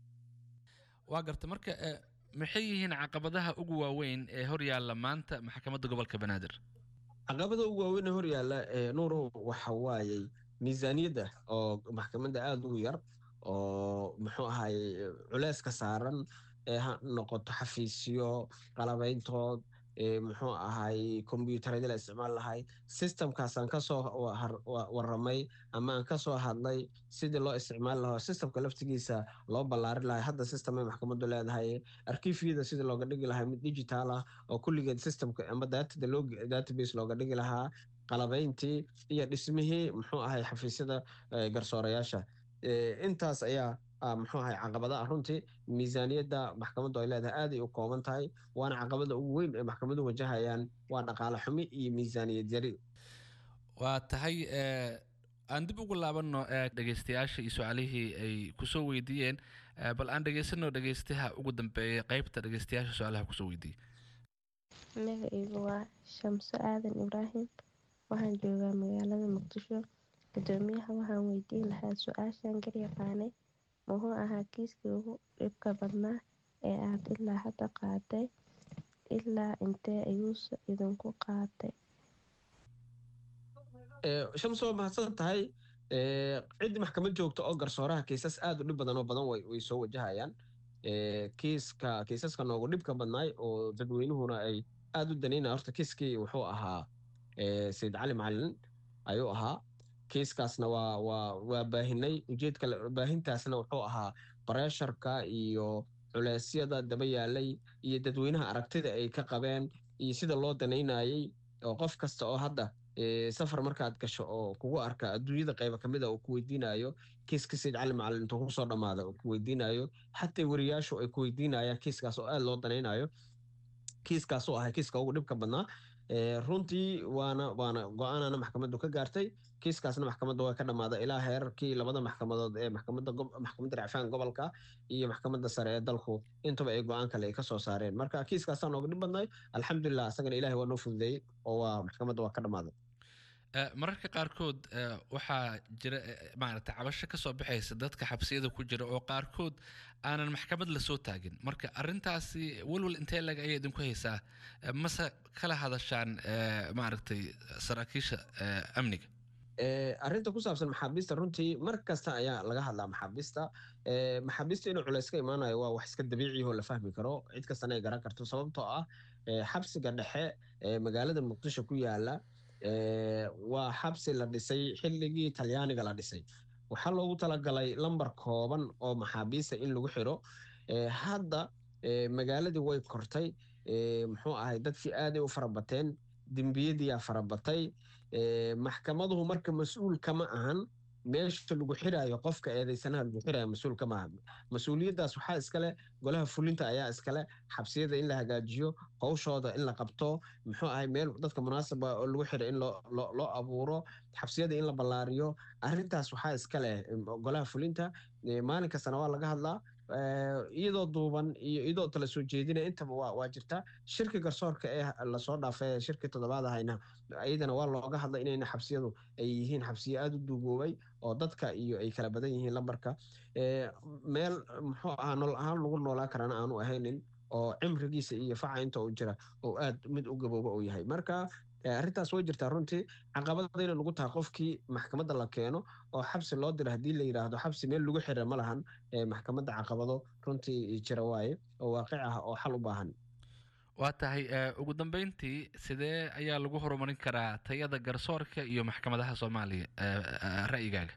S9: waa garta marka eh, maxay yihiin caqabadaha ugu waaweyn ee hor yaalla maanta maxkamadda gobolka banaadir
S10: caqabada ugu waaweyn ee horyaalla ee nuurow waxa waayey miisaaniyadda oo maxkamadda aada ugu yar oo muxuu ahay culeyska saaran ee ha noqoto xafiisyo qalabayntood muxuu ahay kombyuutaradii la isticmaal lahay systemkaasaan kasoo waramay ama aan kasoo hadlay sidii loo isticmaali lahaa systemka laftigiisa loo ballaarin lahay hadda systemay maxkamaddu leedahay arkiifyada sidii looga dhigi lahaa mid digital ah oo kulligeed systemka ama datada loo database looga dhigi lahaa qalabayntii iyo dhismihii muxuu ahay xafiisyada garsoorayaasha intaas ayaa muxuu ahay caqabadaha runtii miisaaniyadda maxkamaddu ay leedahay aaday u kooban tahay waana caqabada ugu weyn ee maxkamaduhu wajahayaan waa dhaqaale xumi iyo miisaaniyad yari
S9: waa tahay aan dib ugu laabanno dhegeystayaasha iyo su-aalihii ay kusoo weydiiyeen bal aan dhegeysano dhegeystaha ugu dambeeya qeybta dhegeystayaasha su-aalaha kusoo weydiiyey
S14: magacaygu waa shamso aadan ibraahim waxaan joogaa magaalada muqdisho gudoomiyaha waxaan weydiin lahaa su-aashan garyaqaanay muxuu ahaa kiiskii ugu dhibka badnaa ee aad ilaa hadda qaaday ilaa intee ayuuse idinku qaatay
S10: shamso waa mahadsan tahay ciddii maxkamad joogta oo garsooraha kiisas aad u dhib badan oo badan way soo wajahayaan kiiska kiisaska noogu dhibka badnaay oo dadweynuhuna ay aad u danaynaya horta kiiskii wuxuu ahaa sayid cali macalin ayuu ahaa kiiskaasna waa waa waa baahinay ujeedka baahintaasna wuxuu ahaa bareesharka iyo culeysyada daba yaalay iyo dadweynaha aragtida ay ka qabeen iyo sida loo danaynayay oo qof kasta oo hadda safar markaad gasho oo kugu arka adduunyada qayba kamid a uu ku weydiinayo kiiska sayid cali macalin intuu kusoo dhammaada uu ku weydiinayo xataa weriyaashu ay ku weydiinayaan kiiskaas oo aad loo danaynayo kiiskaasuu ahay kiiska ugu dhibka badnaa runtii waana waana go-aanana maxkamaddu ka gaartay kiiskaasna maxkamadda waa ka dhammaaday ilaa heerarkii labada maxkamadood ee maxkamadda maxkamadda racfaan gobolka iyo maxkamadda sare ee dalku intaba ay go-aan kale ay ka soo saareen marka kiiskaasaa nooga dhib badnay alxamdulilah asagana ilahay waa noo fududeeyey oo waa maxkamadda waa ka dhammaaday
S9: mararka qaarkood waxaa jira maaragta cabasho ka soo baxaysa dadka xabsiyada ku jira oo qaarkood aanan maxkamad lasoo taagin marka arintaasi walwal intee lag ayay idinku haysaa mase kala hadashaan maaragtay saraakiisha amniga
S10: arrinta ku saabsan maxaabiista runtii mar kasta ayaa laga hadlaa maxaabiista maxaabiista inuu culays ka imaanayo waa wax iska dabiici oo la fahmi karo cid kastana ay garan karto sababtoo ah xabsiga dhexe ee magaalada muqdisho ku yaala waa xabsi la dhisay xilligii talyaaniga la dhisay waxaa loogu talagalay lambar kooban oo maxaabiista in lagu xiro hadda magaaladii way kortay muxuu ahay dadkii aaday u farabateen dembiyadiyaa farabatay maxkamaduhu marka mas-uul kama ahan meesha lagu xiraayo qofka eedeysanaha lagu xiraayo mas-uul kama ahan mas-uuliyaddaas waxaa iskale golaha fulinta ayaa iskale xabsiyada in la hagaajiyo howshooda in la qabto muxuu ahay meel dadka munaasaba oo lagu xira in loo abuuro xabsiyada in la ballaariyo arrintaas waxaa iskale golaha fulinta maalin kastana waa laga hadlaa iyadoo duuban iyo iyadoo tala soo jeedina intaba waa waa jirtaa shirki garsoorka ee lasoo dhaafay shirki toddobaad ahayna iyadana waa looga hadla inayna xabsiyadu ay yihiin xabsiyo aada u duugoobay oo dadka iyo ay kala badan yihiin lambarka meel muxuu ahaa nolol ahaan lagu noolaa karana aanu ahaynin oo cimrigiisa iyo faca inta uu jira oo aad mid u gabooba uu yahay marka arrintaas way jirtaa runtii caqabadayna lagu tahay qofkii maxkamadda la keeno oo xabsi loo diro haddii la yidhaahdo xabsi meel lagu xira ma lahan maxkamadda caqabado runtii jira waaye oo waaqic ah oo xal u baahan
S9: waa tahay ugu dambeyntii sidee ayaa lagu horumarin karaa tayada garsoorka iyo maxkamadaha soomaaliya ra'yigaaga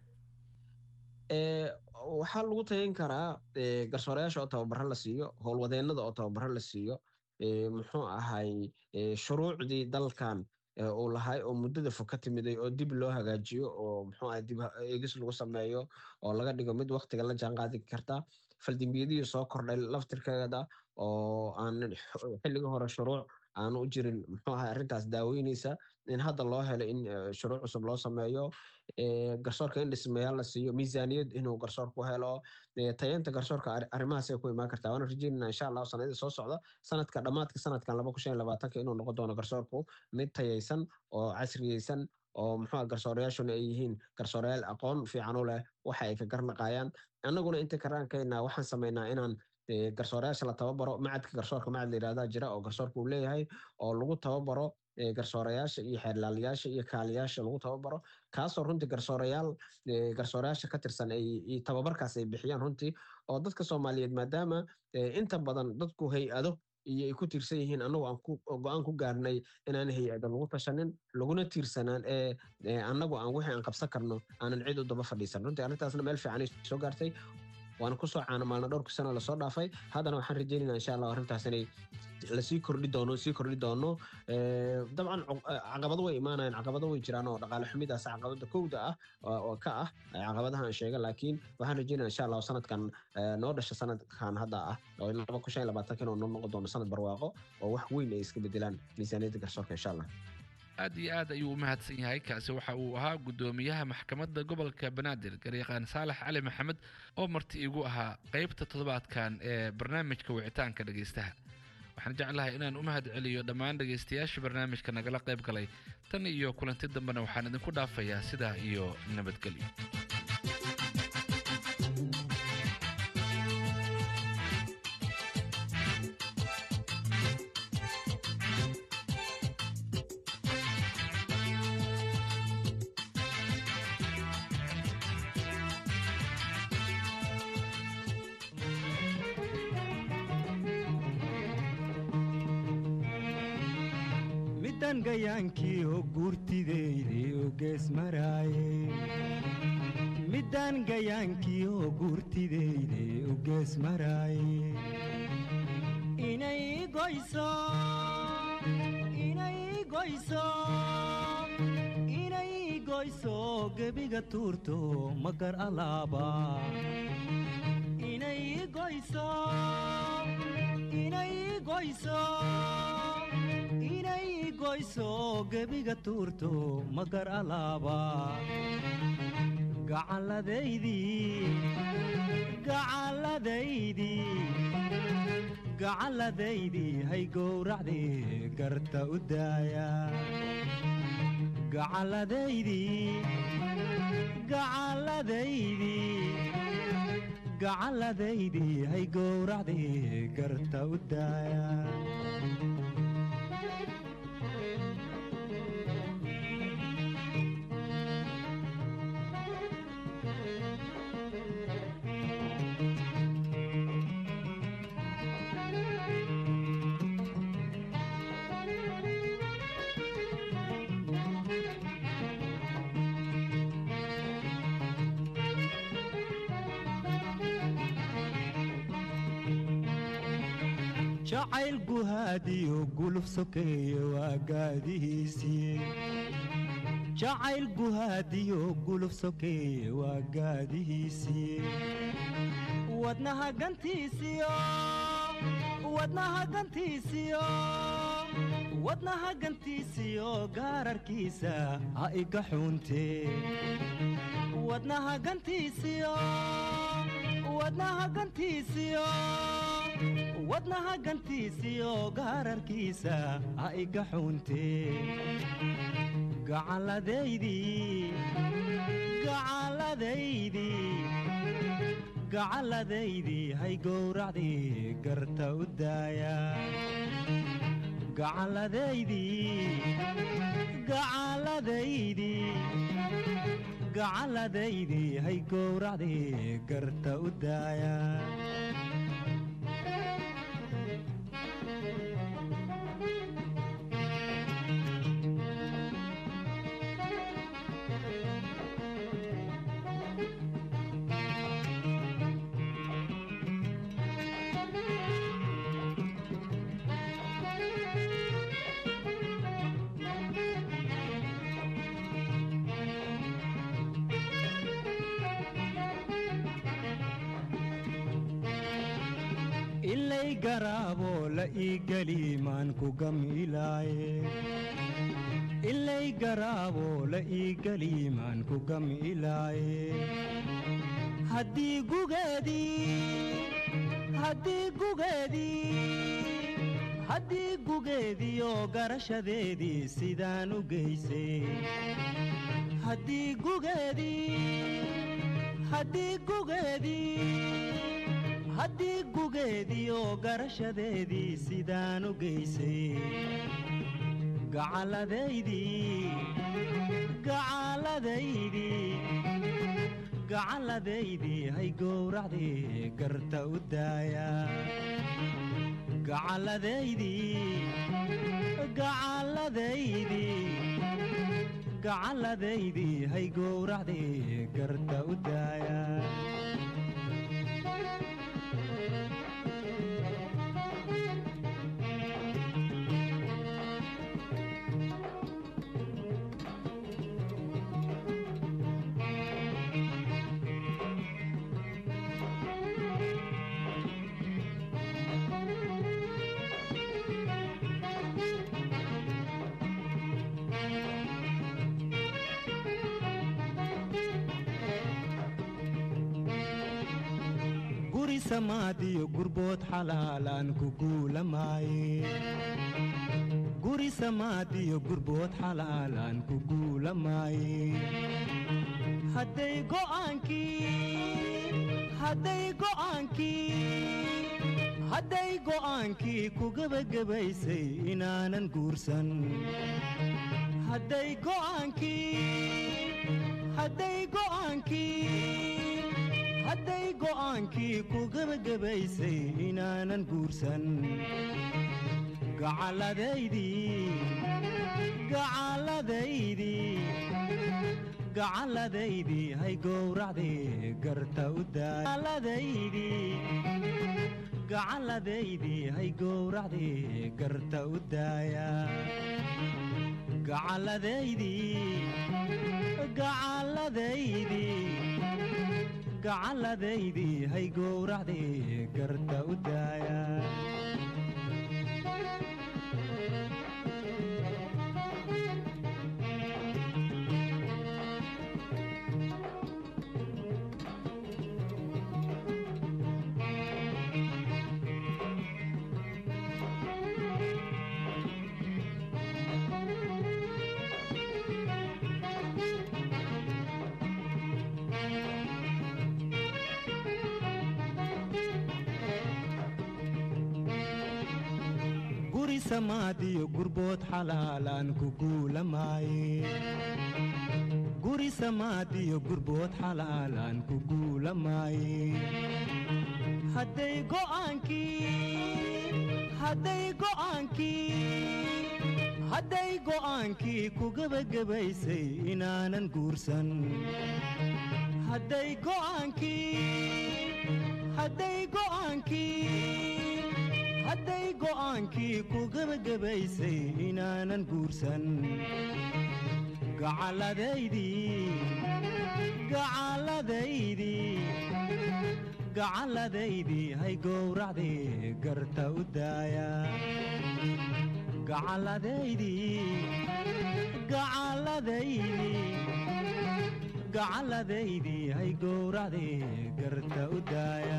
S10: waxaa lagu tayin karaa garsoorayaasha oo tababaro la siiyo howlwadeennada oo tababaro la siiyo muxuu ahay shuruucdii dalkan uu lahay oo muddada fog ka timiday oo dib loo hagaajiyo oo muxuu ahay dib eegis lagu sameeyo oo laga dhigo mid waktiga la jaanqaadi karta faldembiyadihii soo kordhay laftirkeeda oo aan xilligii hore shuruuc aanu u jirin muxuu ahay arrintaas daaweyneysa in hadda loo helo in shuruuc cusub loo sameeyo garsoorka in dhismayaal la siiyo miisaaniyad inuu garsoorku helo tayanta garsoorka arrimahaas ay ku imaan kartaa waana rajeynana insha allahu sanadii soo socda sanadka dhammaadka sanadkan laba kun shan iyo labaatanka inuu noqon doono garsoorku mid tayaysan oo casriyeysan oo muxuu garsoorayaashuna ay yihiin garsoorayaal aqoon fiican u leh waxa ay ka garnaqayaan annaguna inta karaankayna waxaan samaynaa inaan garsoorayaasha la tababaro macadka garsoorka macad la yidhahdaa jira oo garsoorka uu leeyahay oo lagu tababaro eh, garsoorayaasha iyo xeerlaalayaasha iyo kaaliyaasha lagu tababaro kaasoo runtii garsoorayaal eh, garsoorayaasha ka tirsan ay iyo tababarkaas ay bixiyaan runtii oo dadka soomaaliyeed maadaama eh, inta badan dadku hay-ado iyo ay ku tiirsan yihiin annagu aan ku go-aan ku gaarnay inaan hay-ada lagu tashanin laguna tiirsanaan ee ee annagu aan wixii aan qabsan karno aanan cid u daba fadhiisan runtii arrintaasna meel fiicanay soo gaartay waana kusoo caanamaalna dhowrka sano lasoo dhaafay haddana waxaan rajeynayna insha allah arrintaas inay lasii kordhi doono sii kordhi doono Eh, dabcan cu- eh, caqabado way imaanayaan caqabado way jiraan oo dhaqaale xumidaas caqabada kowda ah oo oo ka ah eh, caqabadaha aan sheega laakiin waxaan rajeynaya insha allah sanadkan eh, noo dhasha sanadkan hadda ah oo laba kun shan iyo labaatanka inuu noo noqon doono sanad barwaaqo oo wax weyn ay iska bedelaan miisaaniyadda garsoorka insha allah
S9: aad iyo aad ayuu u mahadsan yahay kaasi waxa uu ahaa guddoomiyaha maxkamadda gobolka banaadir garyaqaan saalax cali maxamed oo marti igu ahaa qeybta toddobaadkan ee barnaamijka wicitaanka dhegaystaha waxaan jeclahay inaan u mahad celiyo dhammaan dhegaystayaasha barnaamijka nagala qayb galay tan iyo kulanti dambena waxaan idinku dhaafayaa sidaa iyo nabadgelyo
S15: midaan gayaankii oo guurtideydii u gees maraaye midaan gayaankii oo guurtideydii u gees maraaye inay goyso inay goyso inay goyso gebiga tuurto magar alaaba inay goyso inay goyso inay goyso gebiga tuurto magar alaaba gacalladaydii gacalladaydii gacalladaydii hay gowracdii garta u daaya gacalladaydii gacalladaydii gacalladaydii hay gowracdii garta u daaya jacayl guhaadiyo guluf sokeeye waa gaadihiisii jacayl guhaadiyo guluf sokeeye waa gaadihiisii wadnaha gantiisiyo wadnaha gantiisiyo wadnaha gantiisiyo gaararkiisa ha iga xuuntee wadnaha gantiisiyo wadnaha gantiisiyo wadnaha gantiisiyo gaararkiisa ha iga xuuntee gacalladaydii gacalladaydii gacalladaydii hay gowracdii garta u daaya gacalladaydii gacalladaydii gacalladaydii hay gowracdii garta u daaya ilay garaabo la ii geli maan ku gamilaaye ilay garaabo la ii geli maan ku gamilaaye haddii gugeedii haddii gugeedii haddii gugeediyo garashadeedii sidaan u geysay haddii gugeedii haddii gugeedii haddii gugeediyo garashadeedii sidaan u geysay gacalladaydii gacalladaydii gacalladaydii hay gowracdii garta u daaya gacalladaydii gacalladaydii gacalladaydii hay gowracdii garta u daaya guri samaadiyo gurbood xalaalaan ku guulamaaye guri samaadiyo gurbood xalaalaan ku guulamaaye hadday go'aankii hadday go'aankii hadday go'aankii ku gebagabaysay inaanan guursan hadday go'aankii hadday go'aankii hadday go'aankii ku gebagabaysay inaanan guursan gacalladaydii gacalladaydii gacalladaydii hay gowracdii garta u daayaaladaydii gacalladaydii hay gowracdii garta u daaya gacalladaydii gacalladaydii gacalladaydii hay gowracdii garta u daaya guri samaadiyo gurbood xalaalaan ku guulamaaye guri samaadiyo gurbood xalaalaan ku guulamaaye hadday go'aankii hadday go'aankii hadday go'aankii ku gebagabaysay inaanan guursan hadday go'aankii hadday go'aankii hadday go'aankii ku gebagabaysay inaanan guursan gacalladaydii gacalladaydii gacalladaydii hay gowracdii garta u daaya gacalladaydii gacalladaydii gacalladaydii hay gowracdii garta u daaya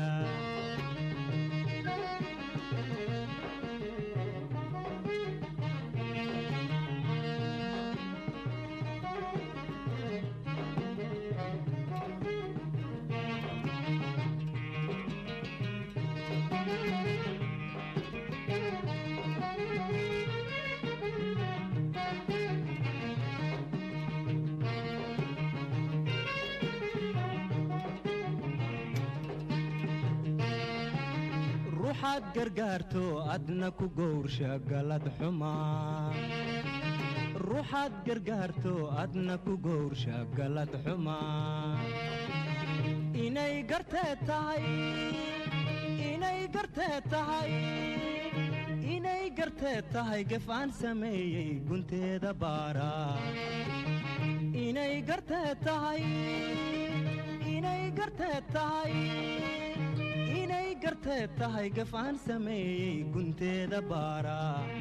S15: ruuxaad gargaarto adna ku gowrsha galad xumaa ruuxaad gargaarto adna ku gowrsha galad xumaa inay gartee tahay inay gartee tahay inay gartee tahay gef aan sameeyey gunteeda baara inay gartee tahay inay gartee tahay inay gartee tahay gaf aan sameeyey gunteeda baara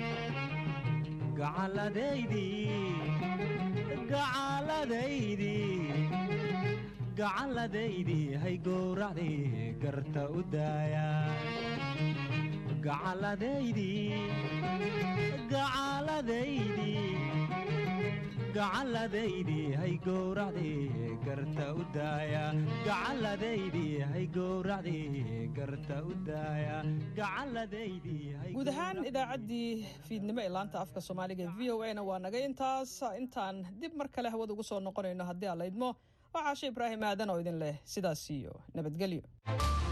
S15: gacalladaydii gacalladaydii gacalladaydii hay gowracdii garta u daaya gacalladaydii gacalladaydii gacanladaydi hay gowracdi garta u daaya gacanladaydi hay gowracdi garta u daaya gacanladaydi hay
S1: guud ahaan idaacaddii fiidnimo ee laanta afka soomaaliga ee v o a na waa naga intaas intaan dib mar kale hawada ugu soo noqonayno haddii aan laydmo waa caashe ibraahim aadan oo idin leh sidaas iyo nabadgelyo